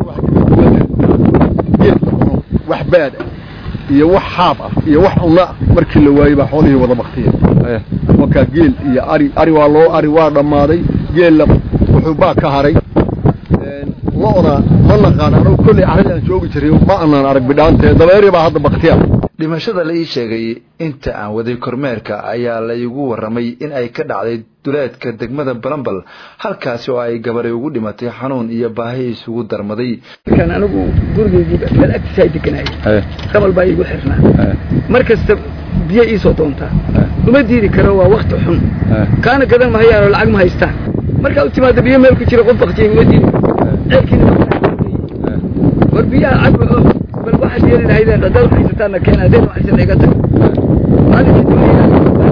wax baad ah iyo wax xaab ah iyo wax cunno ah markii la waayey baa xoolihii wada baktiya markaa geel iyo ari ari waa loo ari waa dhammaaday geella wuxuu baa ka haray lo-da ma naqaan anugu kolley arrin aan joogi jiray ma aanan arag bidhaantee dabeeri baa hadda baktiya dhimashada la ii sheegay inta aan waday kormeerka ayaa la igu warramay in ay ka dhacday duleedka degmada balambal halkaasi oo ay gabaray ugu dhimatay xanuun iyo baahi isugu darmaday markaan anigu gurigeygiiba meel agtiisa ay deganaya qabal baa iigu xirnaa mar kasta biyo iisoo doontaa uma diidi karo waa wakti xun kaana gadan mahayaan oo lacag ma haystaan markaa u timaada biyo meel ku jira qof baktiyay uma diidi ceelkiina war biyaha cagba oo bal waxaad yeeli lahaydeen haddaad haysataana keena hadeen waxaysan iga tag maalinkii dunyada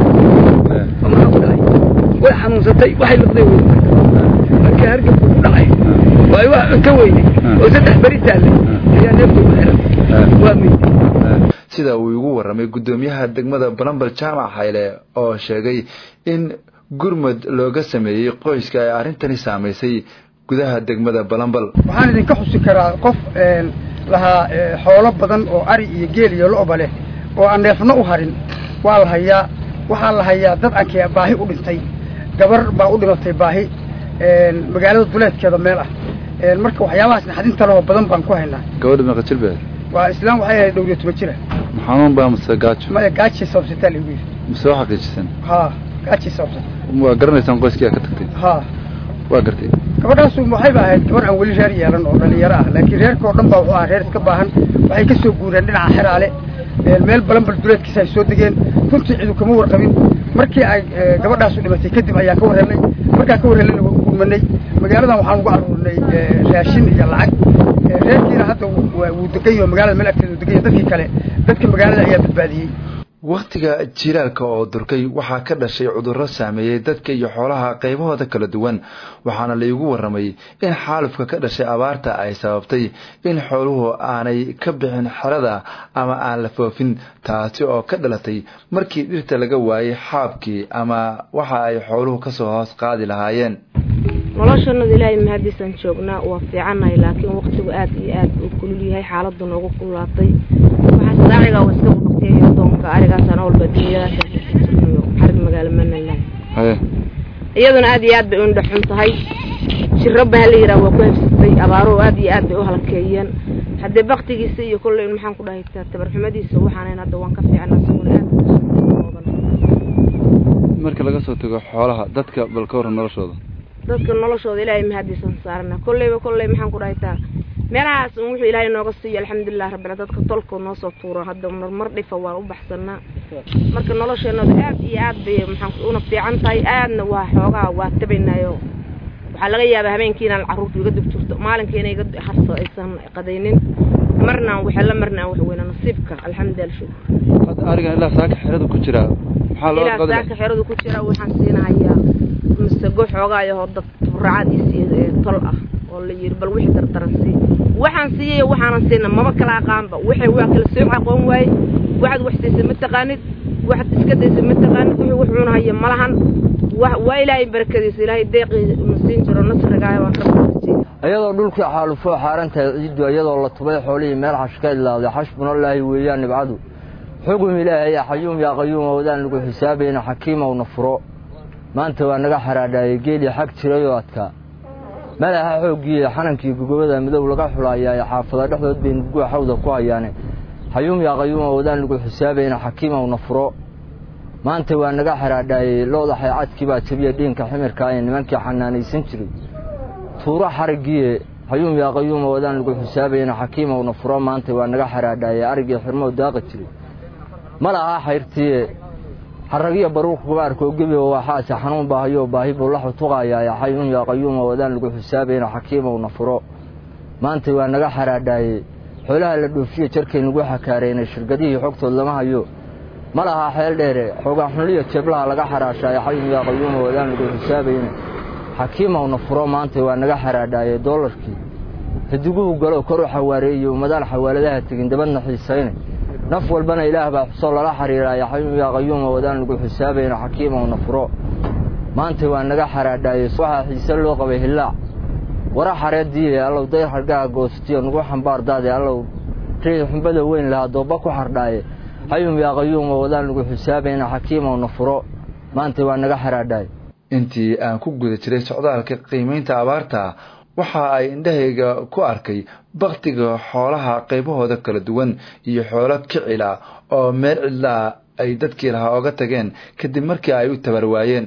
oo maxaa ku dhacay way xanuunsatay waxay liqday wey markii hargabku ku dhacay waa ay wax cunto weyday oo saddex beri taallay ayaa neefta ugu xiran waa meyday sida uu igu warramay guddoomiyaha degmada balambal jaamac hayle oo sheegay in gurmud looga sameeyey qoyska ay arrintani saamaysay gudaha degmada balambal waxaan idinka xusi karaa qof lahaa xoolo badan oo ari iyo geel iyo lo-ba leh oo aan neefno u harin waa la hayaa waxaa la hayaa dad aankee baahi u dhintay gabar baa u dhimatay baahi magaalada duleedkeeda meel ah marka waxyaabahaas naxdinta leho badan baan ku haynaa gabadha meeqa jir bee waa islaam waxay ahayd dhowriyo toban jira xanuun baa mase gaajo maya gaajii sababsataa lagu yidhi mise waa xaqiijisan ha gaajii sababsata waa garanaysaan qoyskii aa ka tagtay ha waa gartay gabadhaasu waxayba ahayd gabar aan weli reer yeelan oo dhalinyaro ah laakiin reerka oo dhan baa wuxuu ahaa reer iska baahan waxay ka soo guureen dhinaca xeraale meel balanbal duleedkiisa ay soo degeen runtii cidu kama warqabin markii ay gabadhaasu dhimatay kadib ayaan ka warhelnay markaan ka warhelnayna waa u gurmanay magaaladan waxaan ugu aruurinay raashin iyo lacag reerkiina hadda wuu degan yaho magaalada meel agteeda uu degan yahay dadkii kale dadka magaalada ayaa badbaadiyey wakhtiga jilaalka oo durkay waxaa ka dhashay cudurro saameeyey dadka iyo xoolaha qaybahooda kala duwan waxaana laigu warramay in xaalufka ka dhashay abaarta ay sababtay in xooluhu aanay ka bixin xerada ama aan la foofin taasi oo ka dhalatay markii dhirta laga waayey xaabkii ama waxa ay xooluhu kasoo hoos qaadi lahaayeen noloshanadu ilaahay mahadiisaan joognaa waa fiicannahay laakiin waktigu aad iyo aad uu kulul yahay xaaladdu noogu kululaatay waxaas daaciga waa iska baqteeyo doonka arigaasaan walba dunyadaasjirnayo xarig magaalo manalan iyaduna aad iyo aad bay undha xun tahay jiraba hala yidhaha waa ku habsatay abaaro aad iyo aad bay u halkeeyeen haddee baktigiisa iyo kolley maxaan ku dhahay tabarxumadiisa waxaanayn hadda waan ka fiicna isaguna aad marka laga soo tago xoolaha dadka bal ka waran noloshooda dadka noloshooda ilaahay mahadiisan saarana kolleyba kolley maxaan ku dhahay taa meelahaas un wuxuu ilaahay nooga siiyo alxamdulilah rabbil dadka tolkoo noo soo tuuro hadda marmar dhifa waan u baxsanaa marka nolosheenooda aad iyo aad bay maxaan una fiican tahay aadna waa xoogaa waa tabaynayo waxaa laga yaabaa habeenkii inaan carruurta iga dub jirto maalinkii inay iga harso aysan qadaynin marnaan waxala marnaan wax weyna nasiibka alxamdulilah shukur hadda arigan ilaa saaka xerada ku jira maxaa loo ilaa qadinaya saaka xeradu ku jira waxaan siinahayaa masago xoogaayo dad tabracadiisii tol ah oo la yiri bal wixii dardaran sii waxaan siiyay waxaanan siina maba kala aqaanba waxay waa kala soo aqoon waaye waxaad wax siisay ma taqaanid waxaad iska daysay ma taqaanid wixii wax cunahaya ma lahan wa- waa ilaahay barakadiisa ilaahay deeqii na siin jiro nasrigaaya waan ka barajeyna iyadoo dhulkii xaalufoo xaaran tahay ciiddu iyadoo la tubay xoolihii meel xash ka idlaaday xashbunallaahi weeyaan nibcadu xugum ilaahay yaa xayuum yaa qayuum owdaan lagu xisaabayna xakiimowna furo maanta waa naga xaraadhaayay geelii xag jirayoo adkaa malaha xooggii xanankii gogobada midow laga xulaayaa xaafada dhexdood bay nurguwa xawda ku hayaane xayuum yaa qayuum owdaan lagu xisaabayna xakiimowna furo maanta waa naga xaraadhaayey looda xaycadkii baa jabiya dhiinka ximirka ee nimankii xanaanaysan jiray tuuro xarigiie xayuum yaa qayuum wadaan lagu xisaabayna xakiimowna furo maanta waa naga xaraadhaayey arigii xirmow daaqi jiray ma laha xayrtiye xaragiyo baruurka gabaarkoo gebi waxaase xanuun baahayo baahi buu la xutuqayaa xayuum yaa qayuum wadaan lagu xisaabayna xakiimowna furo maanta waa naga xaraadhaayey xoolaha la dhoofiye jarkay nagu xakaareynay shirkadihii xogtood lama hayo ma laha xeel dheere xoogaan xunliya jeeblaha laga xaraashaayo xayuum yaa qayuum wadaan lagu xisaabayna xakiimowna furo maanta waa naga xaraadhaayey doolarkii xidiguhu galo kor u xawaareeyo ummadaan xawaaladaha tegin dabadna xiisayne naf walbana ilaah baa xusoo lala xiriiraaya xayuum yaa qayuuma wadaan lagu xisaabayna xakiimowna furo maanta waa naga xaraadhaayey waxaa xiise loo qabay hillaac wara xareediiye allow dayr hargaha goostiyo nagu xambaar daade allow rii xumbada weyn lahaa doobba ku xardhaaye xayuum yaa qayuuma wadaan lagu xisaabayna xakiimowna furo maanta waa naga xaraadhaayey intii aan ku guda jiray socdaalka qiimaynta abaarta waxa ay indhahayga ku arkay baktiga xoolaha qaybahooda kala duwan iyo xoolo kicila oo meel cidlaa ay dadkii lahaa oga tageen kadib markii ay u tabar waayeen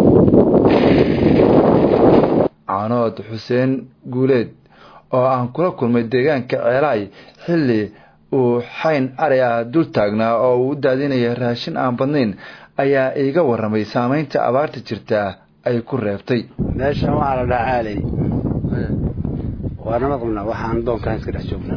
canood xuseen guuleed oo aan kula kulmay deegaanka ceelaay xilli uu xayn ari ah dul taagnaa oo uu u daadinaya raashin aan badnayn ayaa iiga warramay saamaynta abaarta jirta ay ku reebtay meeshan waxaa la dhahaa caaley waa nama qabnaa waxaan doonkaan iska dhex joognaa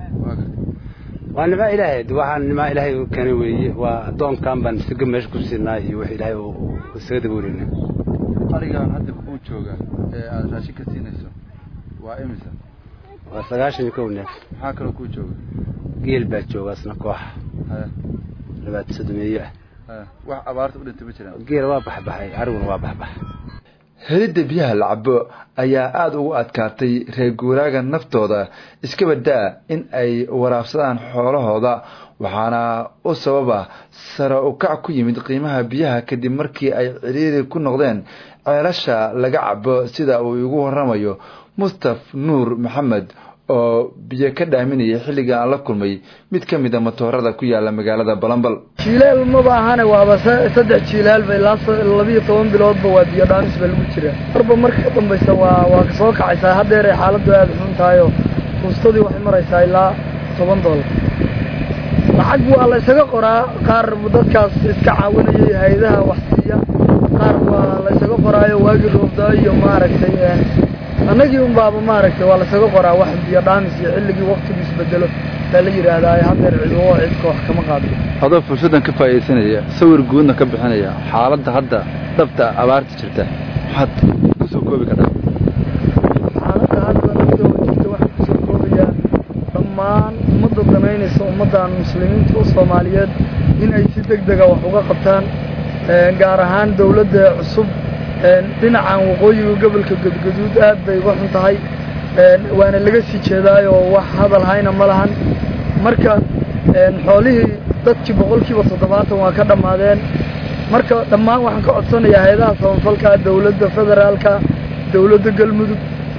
waa nimaa ilaahay waxaan nimaa ilaahay u keenay weeye waa doonkan baan isaga meesha ku siinaa iyo wax ilaahay uu isaga daba wareynaa arigaan hadda kuu jooga ee aada raashin ka siinayso waa imisa waa sagaashan iyo kow neef maxaa kaloo kuu jooga geel baa jooga isna koox labaad sodomeeyo ah wax abaarta u dhintay ma jiraan geel waa baxbaxay ariguna waa baxbax helidda biyaha la cabo ayaa aada ugu adkaatay reer guuraaga naftooda iska badaa in ay waraabsadaan xoolahooda waxaana u sababa sare u kac ku yimid qiimaha biyaha kadib markii ay ciriiri ku noqdeen ceelasha laga cabo sida uu igu waramayo mustaf nuur maxamed oo biyo ka dhaaminaya xilliga aan la kulmay mid ka mid a matoorada ku yaala magaalada balambal jiilaal maba ahane waaba saddex jiilaalba ilaa labiyo toban biloodba waa biyo dhaamis ba lagu jiraa marba marka ka dambaysa waa waa kasoo kacaysaa haddeer ay xaaladdu aada xun tahay oo fuustadii waxay maraysaa ilaa toban doolar lacag waa la ysaga qoraa qaar dadkaas iska caawinayay hay-adaha wax siiya qaar waa la ysaga qoraayo waagii roobda iyo maaragtay annagii un baaba maaragtay waa lasaga qoraa wax biyo dhaamis iyo xilligii waktigu isbedelo baa la yidhaahdaa haddeer ciduo cidka wax kama qaado adoo fursaddan ka faa'iidaysanaya sawir guudna ka bixinaya xaaladda hadda dhabta abaarta jirta maxaad kusoo koobi kartaa xaaladda hadda nafta oo jirta waxaan kusoo koobayaa dhammaan ummadda danaynaysa ummaddan muslimiinta oo soomaaliyeed in ay si deg dega wax uga qabtaan gaar ahaan dawladda cusub dhinacan waqooyiga gobolka gadgaduud aad bay uga xun tahay waana laga sii jeedaayoo wax hadal hayna ma lahan marka xoolihii dadkii boqolkiiba toddobaatan waa ka dhammaadeen marka dhammaan waxaan ka codsanayaa hay-adaha samafalka dawladda federaalka dawladda galmudug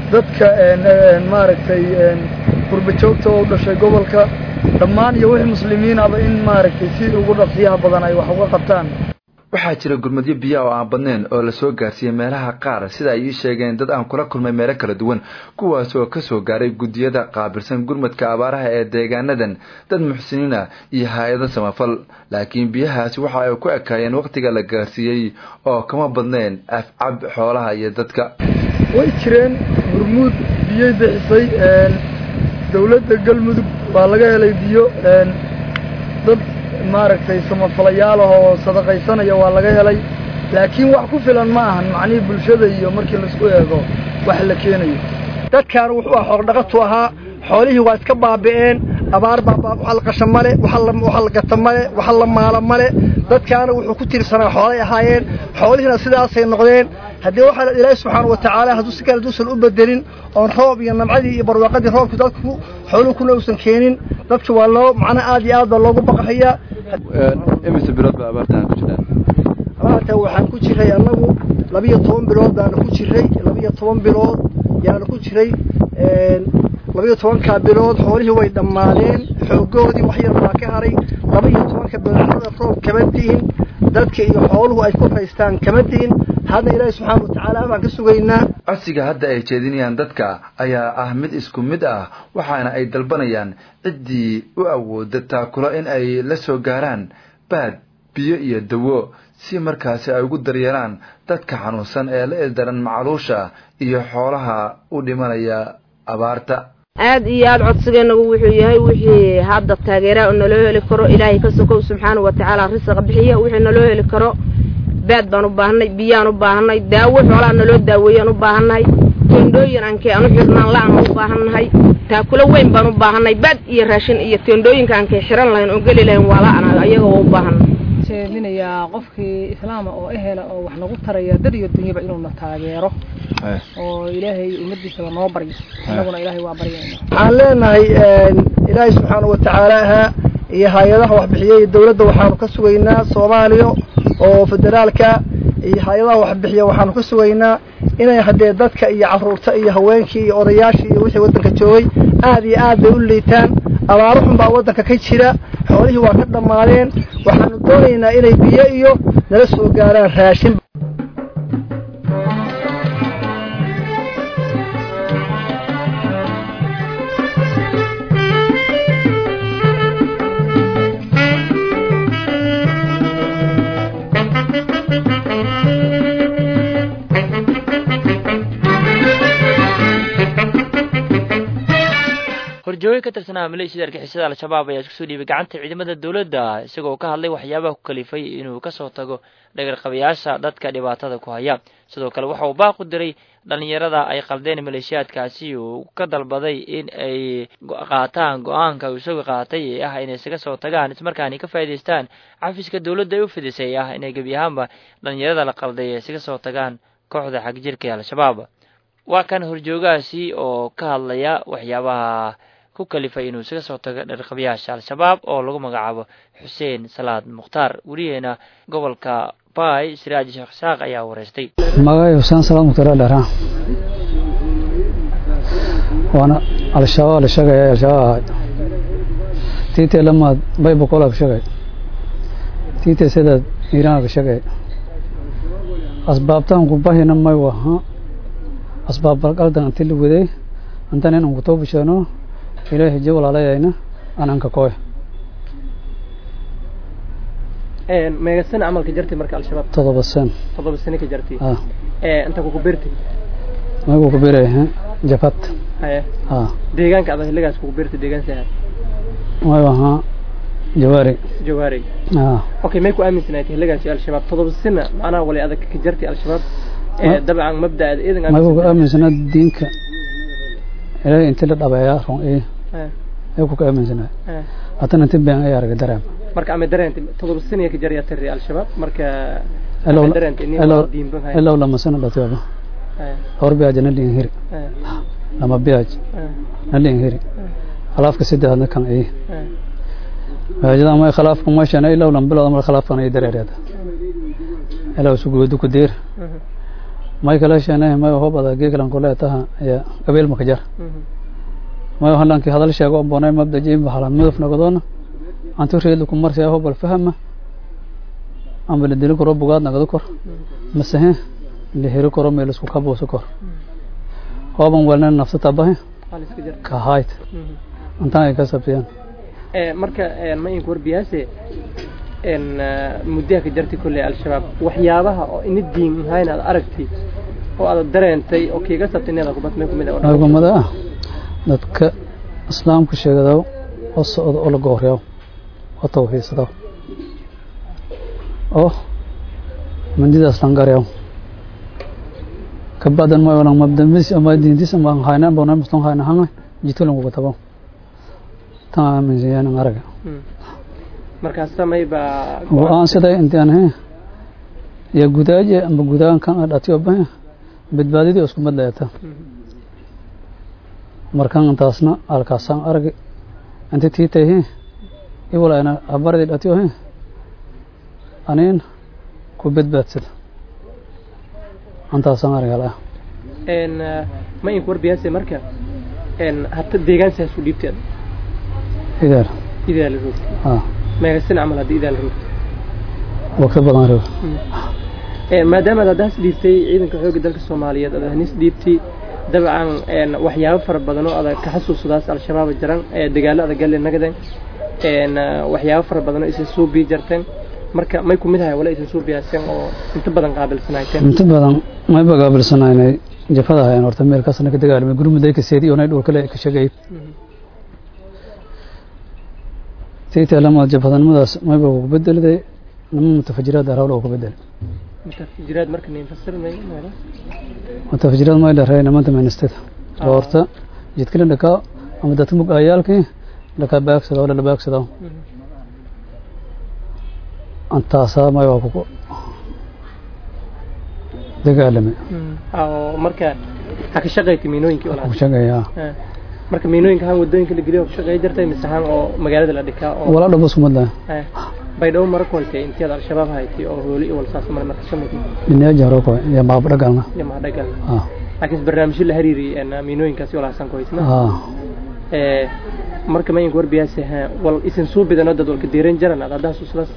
dadka maaragtay qurbajoogta oo u dhashay gobolka dhammaan iyo wixii muslimiinaba in maaragtay si ugu dhaqsiyaha badan ay wax uga qabtaan waxaa jira gurmadyo biya oo aan badnayn oo lasoo gaarsiiyey meelaha qaar sida ay ii sheegeen dad aan kula kulmay meelo kala duwan kuwaas oo kasoo gaaray guddiyada qaabilsan gurmadka abaaraha ee deegaanadan dad muxsiniina iyo hay-ado samafal laakiin biyahaasi waxa ay ku ekaayeen wakhtiga la gaarsiiyey oo kama badnayn afcab xoolaha iyo dadka way jireen gurmuud biyey bixisay dawladda galmudug baa laga helay biyo dad maaragtay samafalayaal ah oo sadaqaysanaya waa laga helay laakiin wax ku filan ma ahan macnihii bulshada iyo markii laisku eego wax la keenayo dadkaan wuxuu ah xoogdhaqatu ahaa xoolihii waa iska baabi'een abaar baa waxa la qasha male waxa la gata male waxa la maala male dadkaana wuxuu ku tiirsanaa xoolay ahaayeen xoolihiina sidaasay noqdeen haddii waxaa ilaahi subxaana wa tacaala hadduu si kale duusan u bedelin oon roob iyo namcadii iyo barwaaqadii roobku dadku xooluhu kuna uusan keenin dadka waa loo macnaa aad iyo aad baa loogu baqahayaa imise bilood baa abaartaan ku jiraan abaarta waxaan ku jiray annagu labiyo toban bilood baanu ku jiray labiyo toban bilood yaanu ku jiray labiyo tobankaa bilood xoolihii way dhammaadeen xoogoodii wax yar baa ka haray labaiyo tobanka biloodnada roob kama di'in dadka iyo xooluhu ay ku raystaan kama di'in hadda ilaahi subxaana wa tacaala baan ka sugaynaa codsiga hadda ay jeedinayaan dadka ayaa ah mid isku mid ah waxaana ay dalbanayaan ciddii u awooda taakulo in ay la soo gaaraan baad biyo iyo dawo si markaasi ay ugu daryeelaan dadka xanuunsan ee la ildaran macaluusha iyo xoolaha u dhimanaya abaarta aad iyo aad codsigeennagu wuxuu yahay wixii hadda taageeraa oo naloo heli karo ilaahay ka sokow subxaana wa tacaala risaqa bixiya wixii naloo heli karo baad baan u baahanay biyaan u baahanay daawo xoolaha naloo daaweeyaan u baahannahay teendhooyin aankee aan u xirnaan la-aan u baahannahay taakulo weyn baan u baahanay baad iyo raashin iyo teendhooyinka aankee xiran lahayn oo geli lahayn waa la-aan ayaga waa u baahanay jeedinayaa qofkii islaama oo ehela oo wax nagu taraya dad iyo dunyaba inuuna taageero oo ilaahay ummadiisaba noo baryo annaguna ilaahay waa baryayna waxaan leenahay ilaahay subxaana wa tacaala ahaa iyo hay-adaha waxbixiyey dawladda waxaanu ka sugaynaa soomaaliya oo federaalka iyo hay-adaha waxbixiya waxaanu ka sugaynaa inay haddee dadka iyo carruurta iyo haweenkii iyo odayaashii iyo wixii waddanka joogay aad iyo aad bay u liitaan abaaro xun baa waddanka ka jira xoolihii waa ka dhammaadeen waxaanu doonaynaa inay biyo iyo nala soo gaaraan raashin horjooge ka tirsanaa maleeshiyada argixisada al-shabaab ayaa iskusoo dhiibay gacanta ciidamada dowladda isagoo ka hadlay waxyaabaha ku kalifay inuu kasoo tago dhagarqabayaasha dadka dhibaatada ku haya sidoo kale waxa uu baaq u diray dhalinyarada ay qaldeen maleeshiyaadkaasi uu ka dalbaday in ay qaataan go-aanka uu isagu qaatay ee ah inay isaga soo tagaan ismarkaani ka faa'idaystaan xafiiska dowladda ay u fidisay ah inay gebi ahaanba dhalinyarada la qalday ay isaga soo tagaan kooxda xagjirka ee al-shabaab waa kan horjoogahaasi oo ka hadlaya waxyaabaha ku kalifay inuu isaga soo tago dharqabayaasha al-shabaab oo lagu magacaabo xuseen salaad mukhtaar weriyeena gobolka baay siraaj sheekh isaaq ayaa wareystay magacay xuseen salaad mukhtaar dheera waana al-shabaab la sheegaya al-shabaab ahayd tiitee lamaad bay boqolaa ka sheegay tiitee sidaad iiraan ka sheegay asbaabtaan ku bahina may waha asbaab balqaldan inti la waday intan inaan ku toobasheeno ilaahay je walaalayayna ananka koy meega sano camalka jartay marka al-shabaab todoba sen todoba sano ka jartay ah inta kuku beertay magu ku beeray jafat haye ah deegaanka ada xilligaas kuku beertay deegaan saha may wahaa jawaari jawaari ah okay may ku aaminsanayd xilligaasi al-shabaab todoba sano macnaha wali adag ka jartay al-shabaab dabcan mabdaada idan magu ku aaminsanaa diinka ilaahay inti la dhabeeyaa run ee ay ku ka aaminsanaa haddana inti been ay aragay dareem marka ama dareentay todoba sano ka jaryaa tiri al-shabaab marka ilaw lama sano dhatiaba dhowr biyaaj na liin hiri lama biyaaj na liin hiri khalaafka saddexaadna kan ay biyaajada ama khalaafka meeshana ilaw lam bilood ama khalaafkan ay dareereeda ilaw suguudu ku deer may kala sheenay may ho bada geeglan kule taha ya qabeel makajar may halanki hadal sheego bonay mabda jim bahala midaf nagadona antu reedu ku marsiya ho bal fahama amba la dili karo bugaad nagado kor masahe la heri karo meel isku kabuuso kor hooban walna nafsa tabahe ka hayt intaan ay ka sabtiyaan marka ma inku warbiyaase muddaha ka jartay kolley al-shabaab waxyaabaha oo ina diin ahayn aad aragtay oo aad dareentay oo kiiga sabtay inaad kubad meel kumid argumada ah dadka islaamka sheegadaw oo socda oo la gooryaw oo tawxiidsadaw oo mandidaas langaryaw kabadan ma walang mabdamis ama dintis ama hayna bona muslim hayna hanga jitulan ko tabo ta min ziyan ngaraga markaas samay ba oo aan sida intaan he ya gudaaje ama gudaan kan dhatiyo ba badbaadidii isku mid leeyata markan intaasna alkaasan arag inta tiitay he iwalaana abaradii dhatiyo he aniin ku badbaadsada antaasan argala n ma inku warbiyaase marka n hata deegaansaas u dhiibteed idaal idaa la roogtay ah meegasin camal haddii idaa la roogtay waqti badan reeb maadaama aad haddaas dhiibtay ciidanka xoogga dalka soomaaliyeed aad hanis dhiibtay dabcan waxyaabo fara badan oo adag ka xasuusadaas al-shabaab jiran dagaalo adag galle nagaden waxyaabo fara badan oo isin soo bii jarteen marka may kumid ahay wala isin soo biyaaseen oo inta badan qaabilsanayteen inta badan mayba qaabilsanaynay jafada hayan horta meel kaasna ka dagaalamay gurmuday ka seedi oo nay dhul kale ka shaqeeyay tayta lama jafadanimadaas mayba ugu bedeliday lama mutafajiraad arawla ugu bedelay mutafajiraad marka nin fasirnay mutafajiraad may dharay namanta ministada horta jidkala dhakaa ama dadka mug ayaalkii dhakaa baagsada wala la baagsada antaasaa may waa ku dagaalamay oo marka ha ka shaqeeytay miinooyinkii ku shaqeeyaa marka miinooyinka han wadooyinka la geliyo ku shaqeey jirtay mise han oo magaalada la dhikaa oo wala dhabo isku mid baydhabo mara koltay intiyaad al-shabaab haytay oo hooli iyo walsaas mara marka samaytay dhineeja hore ko iyo maab dhagalna iyo maab dhagalna laakiin barnaamijyo la xiriiriyay miinooyinkaasi walaasan ku haysna marka ma inku warbiyaase wal isin suu bidano dad walka diiran jiran aad haddaas uslaas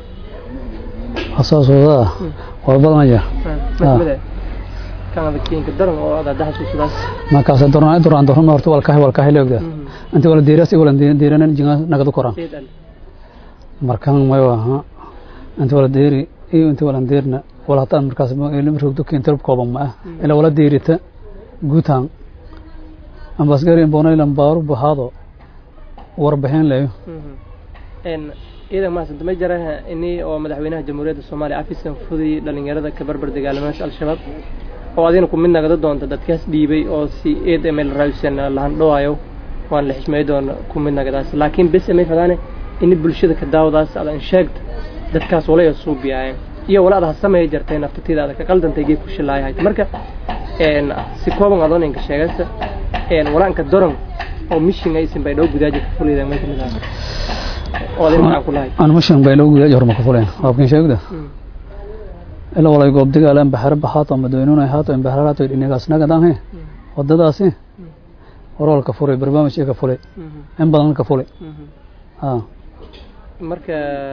asaasoodaa waa badanaya kan adagtiinka daran oo aad haddaas uslaas markaas dornaa duraan dorna horta walkahay walkahay leegda inta wala diiras wala diiranan jinga nagadu koran markan may aha inta wala diiri iyo inta wala diirna wala hataan markaas ilmi rogdo keentar kooban ma ah ila wala diirita guutaan ambasgari bonaylan baaru bahado warbixin leeyo ciidan mahadsanto ma jaraha ini oo madaxweynaha jamhuuriyadda soomaaliya afiskan fuday dhalinyarada ka barbar dagaalamaasha al-shabaab oo adina ku mid nagada doonta dadkaas dhiibay oo si eed ml rawsan lahandhowaayo waan la xishmay doona ku mid nagadaas laakiin bes may fadaane ini bulshada ka daawadaas adan sheegta dadkaas walaya suubiyaayeen iyo wala ada sameeya jartay naftatiida ada ka qaldantay geed ku shilaayahay marka si kooban adoon inka sheegaysa walaanka doron oo mishin aysan bay dhow gudaaja ka fulayda may kamid ahay oo adin maxaan ku lahay aan mishin bay dhow gudaaja horma ka fuleen waabkin sheegda ila walay goob dagaalan baxar baxaato madaweynuna haato in baxar haato dhinacaas nagadaan he wadadaasi warwal ka furay barnaamij ka fulay in badan ka fulay ah marka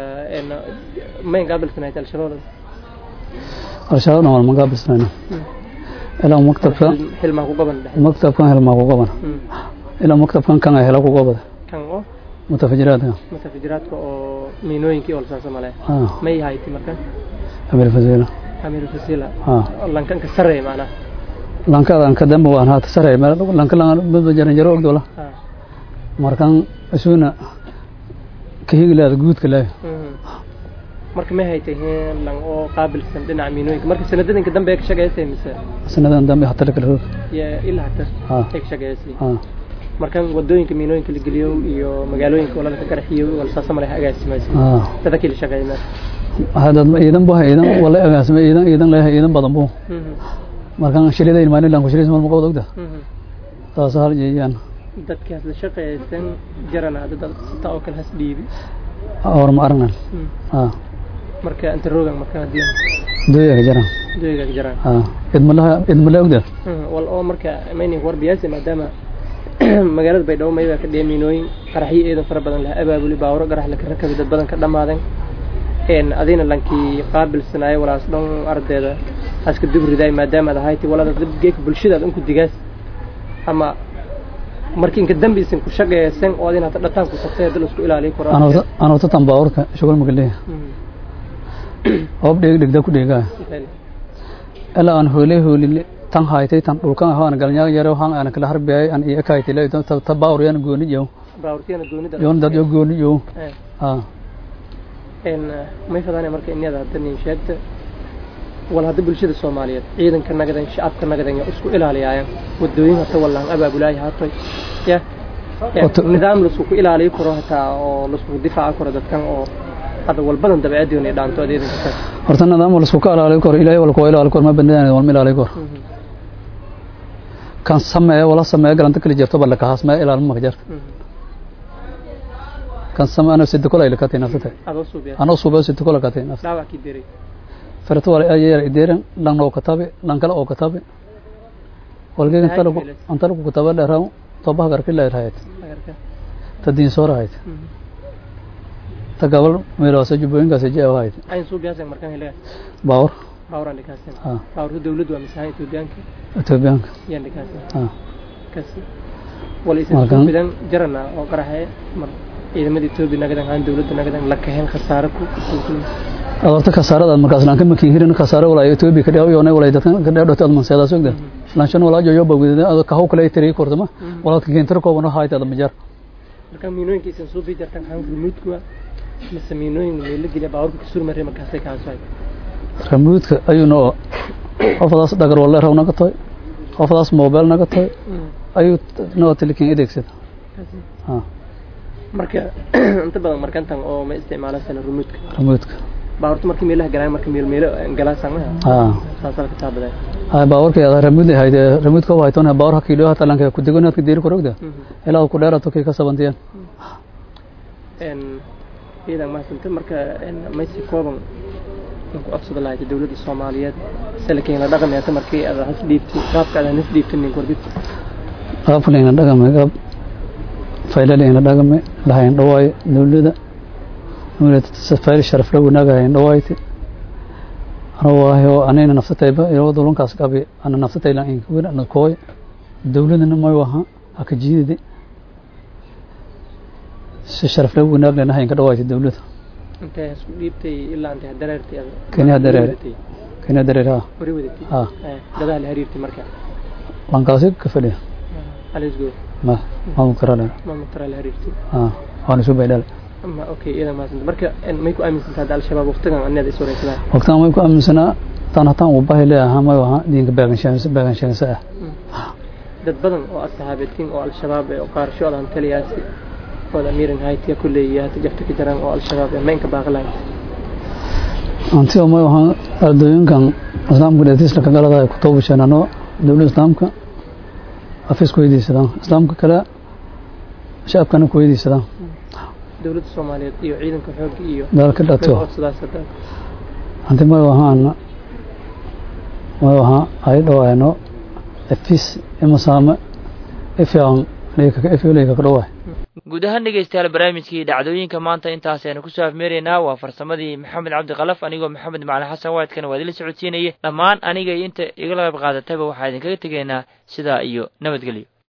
mayn qaabilsanayd al-shabaab al-shabaab dhan wal ma qaabilsanayna ilaa maktabka hilmaa ku qaban maktabkan hilmaa ku qaban ilaa maktabkan kan hela ku qabada kan oo mutafajiraadka mutafajiraadka oo miinooyinkii oo lasaasa male may hayti marka amir fasila amir fasila lankanka sarey macnaha lankadan ka dambe waan haata sarey meel lanka lan jaran jaro ogdola markan isuna kahiglaada guudka leh marka may haytay lan oo qaabilsan dhinaca miinooyinka marka sanadadanka dambe ay ka shaqeysay mise sanadan dambe hata lakala roog ilaa hata ay ka shaqeysay markan wadooyinka miinooyinka la geliyo iyo magaalooyinka wala ka qarxiyo wala saasa male agaasimaysa dadkii la shaqeeyay hadad ciidan bu ciidan wala agaasimay ciidan ciidan leeyahay ciidan badan bu markan shilidayn maalin lan ku shilis mal maqood ogda taas hal jeeyaan dadkaas la shaqeeysan jarana dad sita oo kale has dhiibi or ma aragnan ah marka inta roogan marka hadii dooyaga jiraan dooyaga jiraan ha idmalaha idmala ogda wal oo marka maynin warbiyaasi maadaama magaalada baydhabo mayda ka dheemiinooyin qaraxyo eedan fara badan laha abaabuli baawro qarax la rakabay dad badan ka dhammaadeen een adina lankii qaabilsanaayo walaas dhan ardayda aska dubriday maadaama aad ahayti walada dadgeeka bulshadaad unku digaas ama markii inka dambi isin ku shaqeeysan oo adina hata dhataan ku tagtay dad isku ilaaliyo karo anoo tatan baawrka shugul magaleeya oob dheeg dhegda ku dheegaa ilaa aan hooley hoolile tan haytay tan dhulkan ahaan galnyaa yaro han aan kala harbiyay aan iyo kaaytay la ta ta baawr yan gooni yow baawrtiyana goonida yoon dad yo gooni yow ha een may fadaan marka inada hadda nin sheegta wal hadda bulshada Soomaaliyeed ciidanka nagadan shacabka nagadan isku ilaaliyayaan wadooyin hata wallaan abaabulay haatay ya nidaam la isku ilaaliyo karo hata oo la isku difaaco karo dadkan oo hada walbadan dabeecadii inay dhaanto adeedanka taas horta nidaam la isku ilaaliyo karo ilaahay wal ku ilaaliyo karo ma bandana wal ilaaliyo karo kan sameeyo wala sameeyo galanta kala jirto bal ka hasma ilaalin ma jirto kan sameeyo sidoo kale ila ka tiin nafta anoo suubiyo sidoo kale ka tiin nafta daawa ki diray farto wala ay yar ideeran lan oo katabe lan kala oo katabe walgeed inta lagu anta lagu katabe dheeraw toba gar kila raayt tadin soo raayt ta gabal meelo soo jubooyinka soo jeeyo raayt ay suubiyaasay markan helay baawr baawr aan dhikaasin baawrta dawladdu waa misahay Etoobiyaanka Etoobiyaanka yaan dhikaasin ah kasi wala isin suubidan jarana oo qaraxay mar ciidamada Etoobiya nagadan aan dawladda nagadan la kaheen khasaare ku adoorta kasaarada markaas laan ka makiin hirin kasaaro walaa Ethiopia ka dhaw yoonay walaa dadkan ka dhaw dhotad manseeda sugda laan shan walaa joyo bawgeeda ado ka haw kale tiri kortama walaa ka keentar ko bano hayta da majar marka miinooyinka isan soo bii jartan xaan remote-ku mise miinooyin meel la geliya baawrka ka surmare markaasay ka hasay remote-ka ayuu noo qofadaas dhagar wala raw naga toy qofadaas mobile naga toy ayuu noo telekin adeegsada ha marka inta badan markantan oo ma isticmaalaysan remote-ka remote-ka baawarta markii meelaha galaan marka meel meelo galaan samaha ah saasal ka taabaday ay baawarka ya remote hayde remote ko haytoon baawar hakilo hata lanka ku degonaad ka deeri korogda ilaa ku dheerato kay ka sabantiyan en idan ma santa marka en maysi kooban ku afsada lahayd dawladda Soomaaliyeed salakeen la dhaqamaysa markii aad has dhiibtay qaabka aad has dhiibtay nin kordhid qaabka la dhaqamay qaab faylaleen la dhaqamay lahayn dhawaay dawladda dawladda safari sharaf la wanaagayn dhawaayte ana waayo anayna nafsatayba iyo dulunkaas qabi ana nafsatayla in kuwina na kooy dawladana may waha aka jiidide si sharaf la wanaag lena hayn ka dhawaayte dawladda intee isku dhiibtay ilaa intee dareertay kenya dareer kenya dareer ha wari wadatay ha dadaal la xiriirtay marka lankaasi ka fadhiya alisgo ma ma mukarana ma mutara la xiriirtay ha waan isu baydhal ma okay iyada ma santa marka may ku aaminsantahay al-shabaab waqtigan anada is wareysadaan waqtigan may ku aaminsanaa tan hataan uu baahi leeyahay may waha diinka baagan sheegaysa baagan sheegaysa ah dad badan oo asxaabatiin oo al-shabaab oo qaarsho aan taliyaasi oo amiiran haytiya kullee iyo hata jafta ka jiraan oo al-shabaab ee maynka baaqlayn anti oo may waha ardooyinkan islaamka dhexdiisa ka galada ay ku toobasheenano dawladda islaamka afis ku weydiisadaan islaamka kale shacabkana ku weydiisadaan dawladda Soomaaliyeed iyo ciidanka xoogga iyo dalka dhato sidaas hadda anti may wahaan may waha ay dhawaayno afis ima saama ifyaan leeka ka ifyo leeka ka dhawaay guud ahaan dhegeystayaal barnaamijkii dhacdooyinka maanta intaas aynu kusoo afmeeraynaa waa farsamadii maxamed cabdi kalaf anigoo maxamed macali xasan waadkana waa idila socodsiinayay dhammaan aniga iyo inta igala qayb qaadatayba waxaa idinkaga tegaynaa sidaa iyo nabadgelyo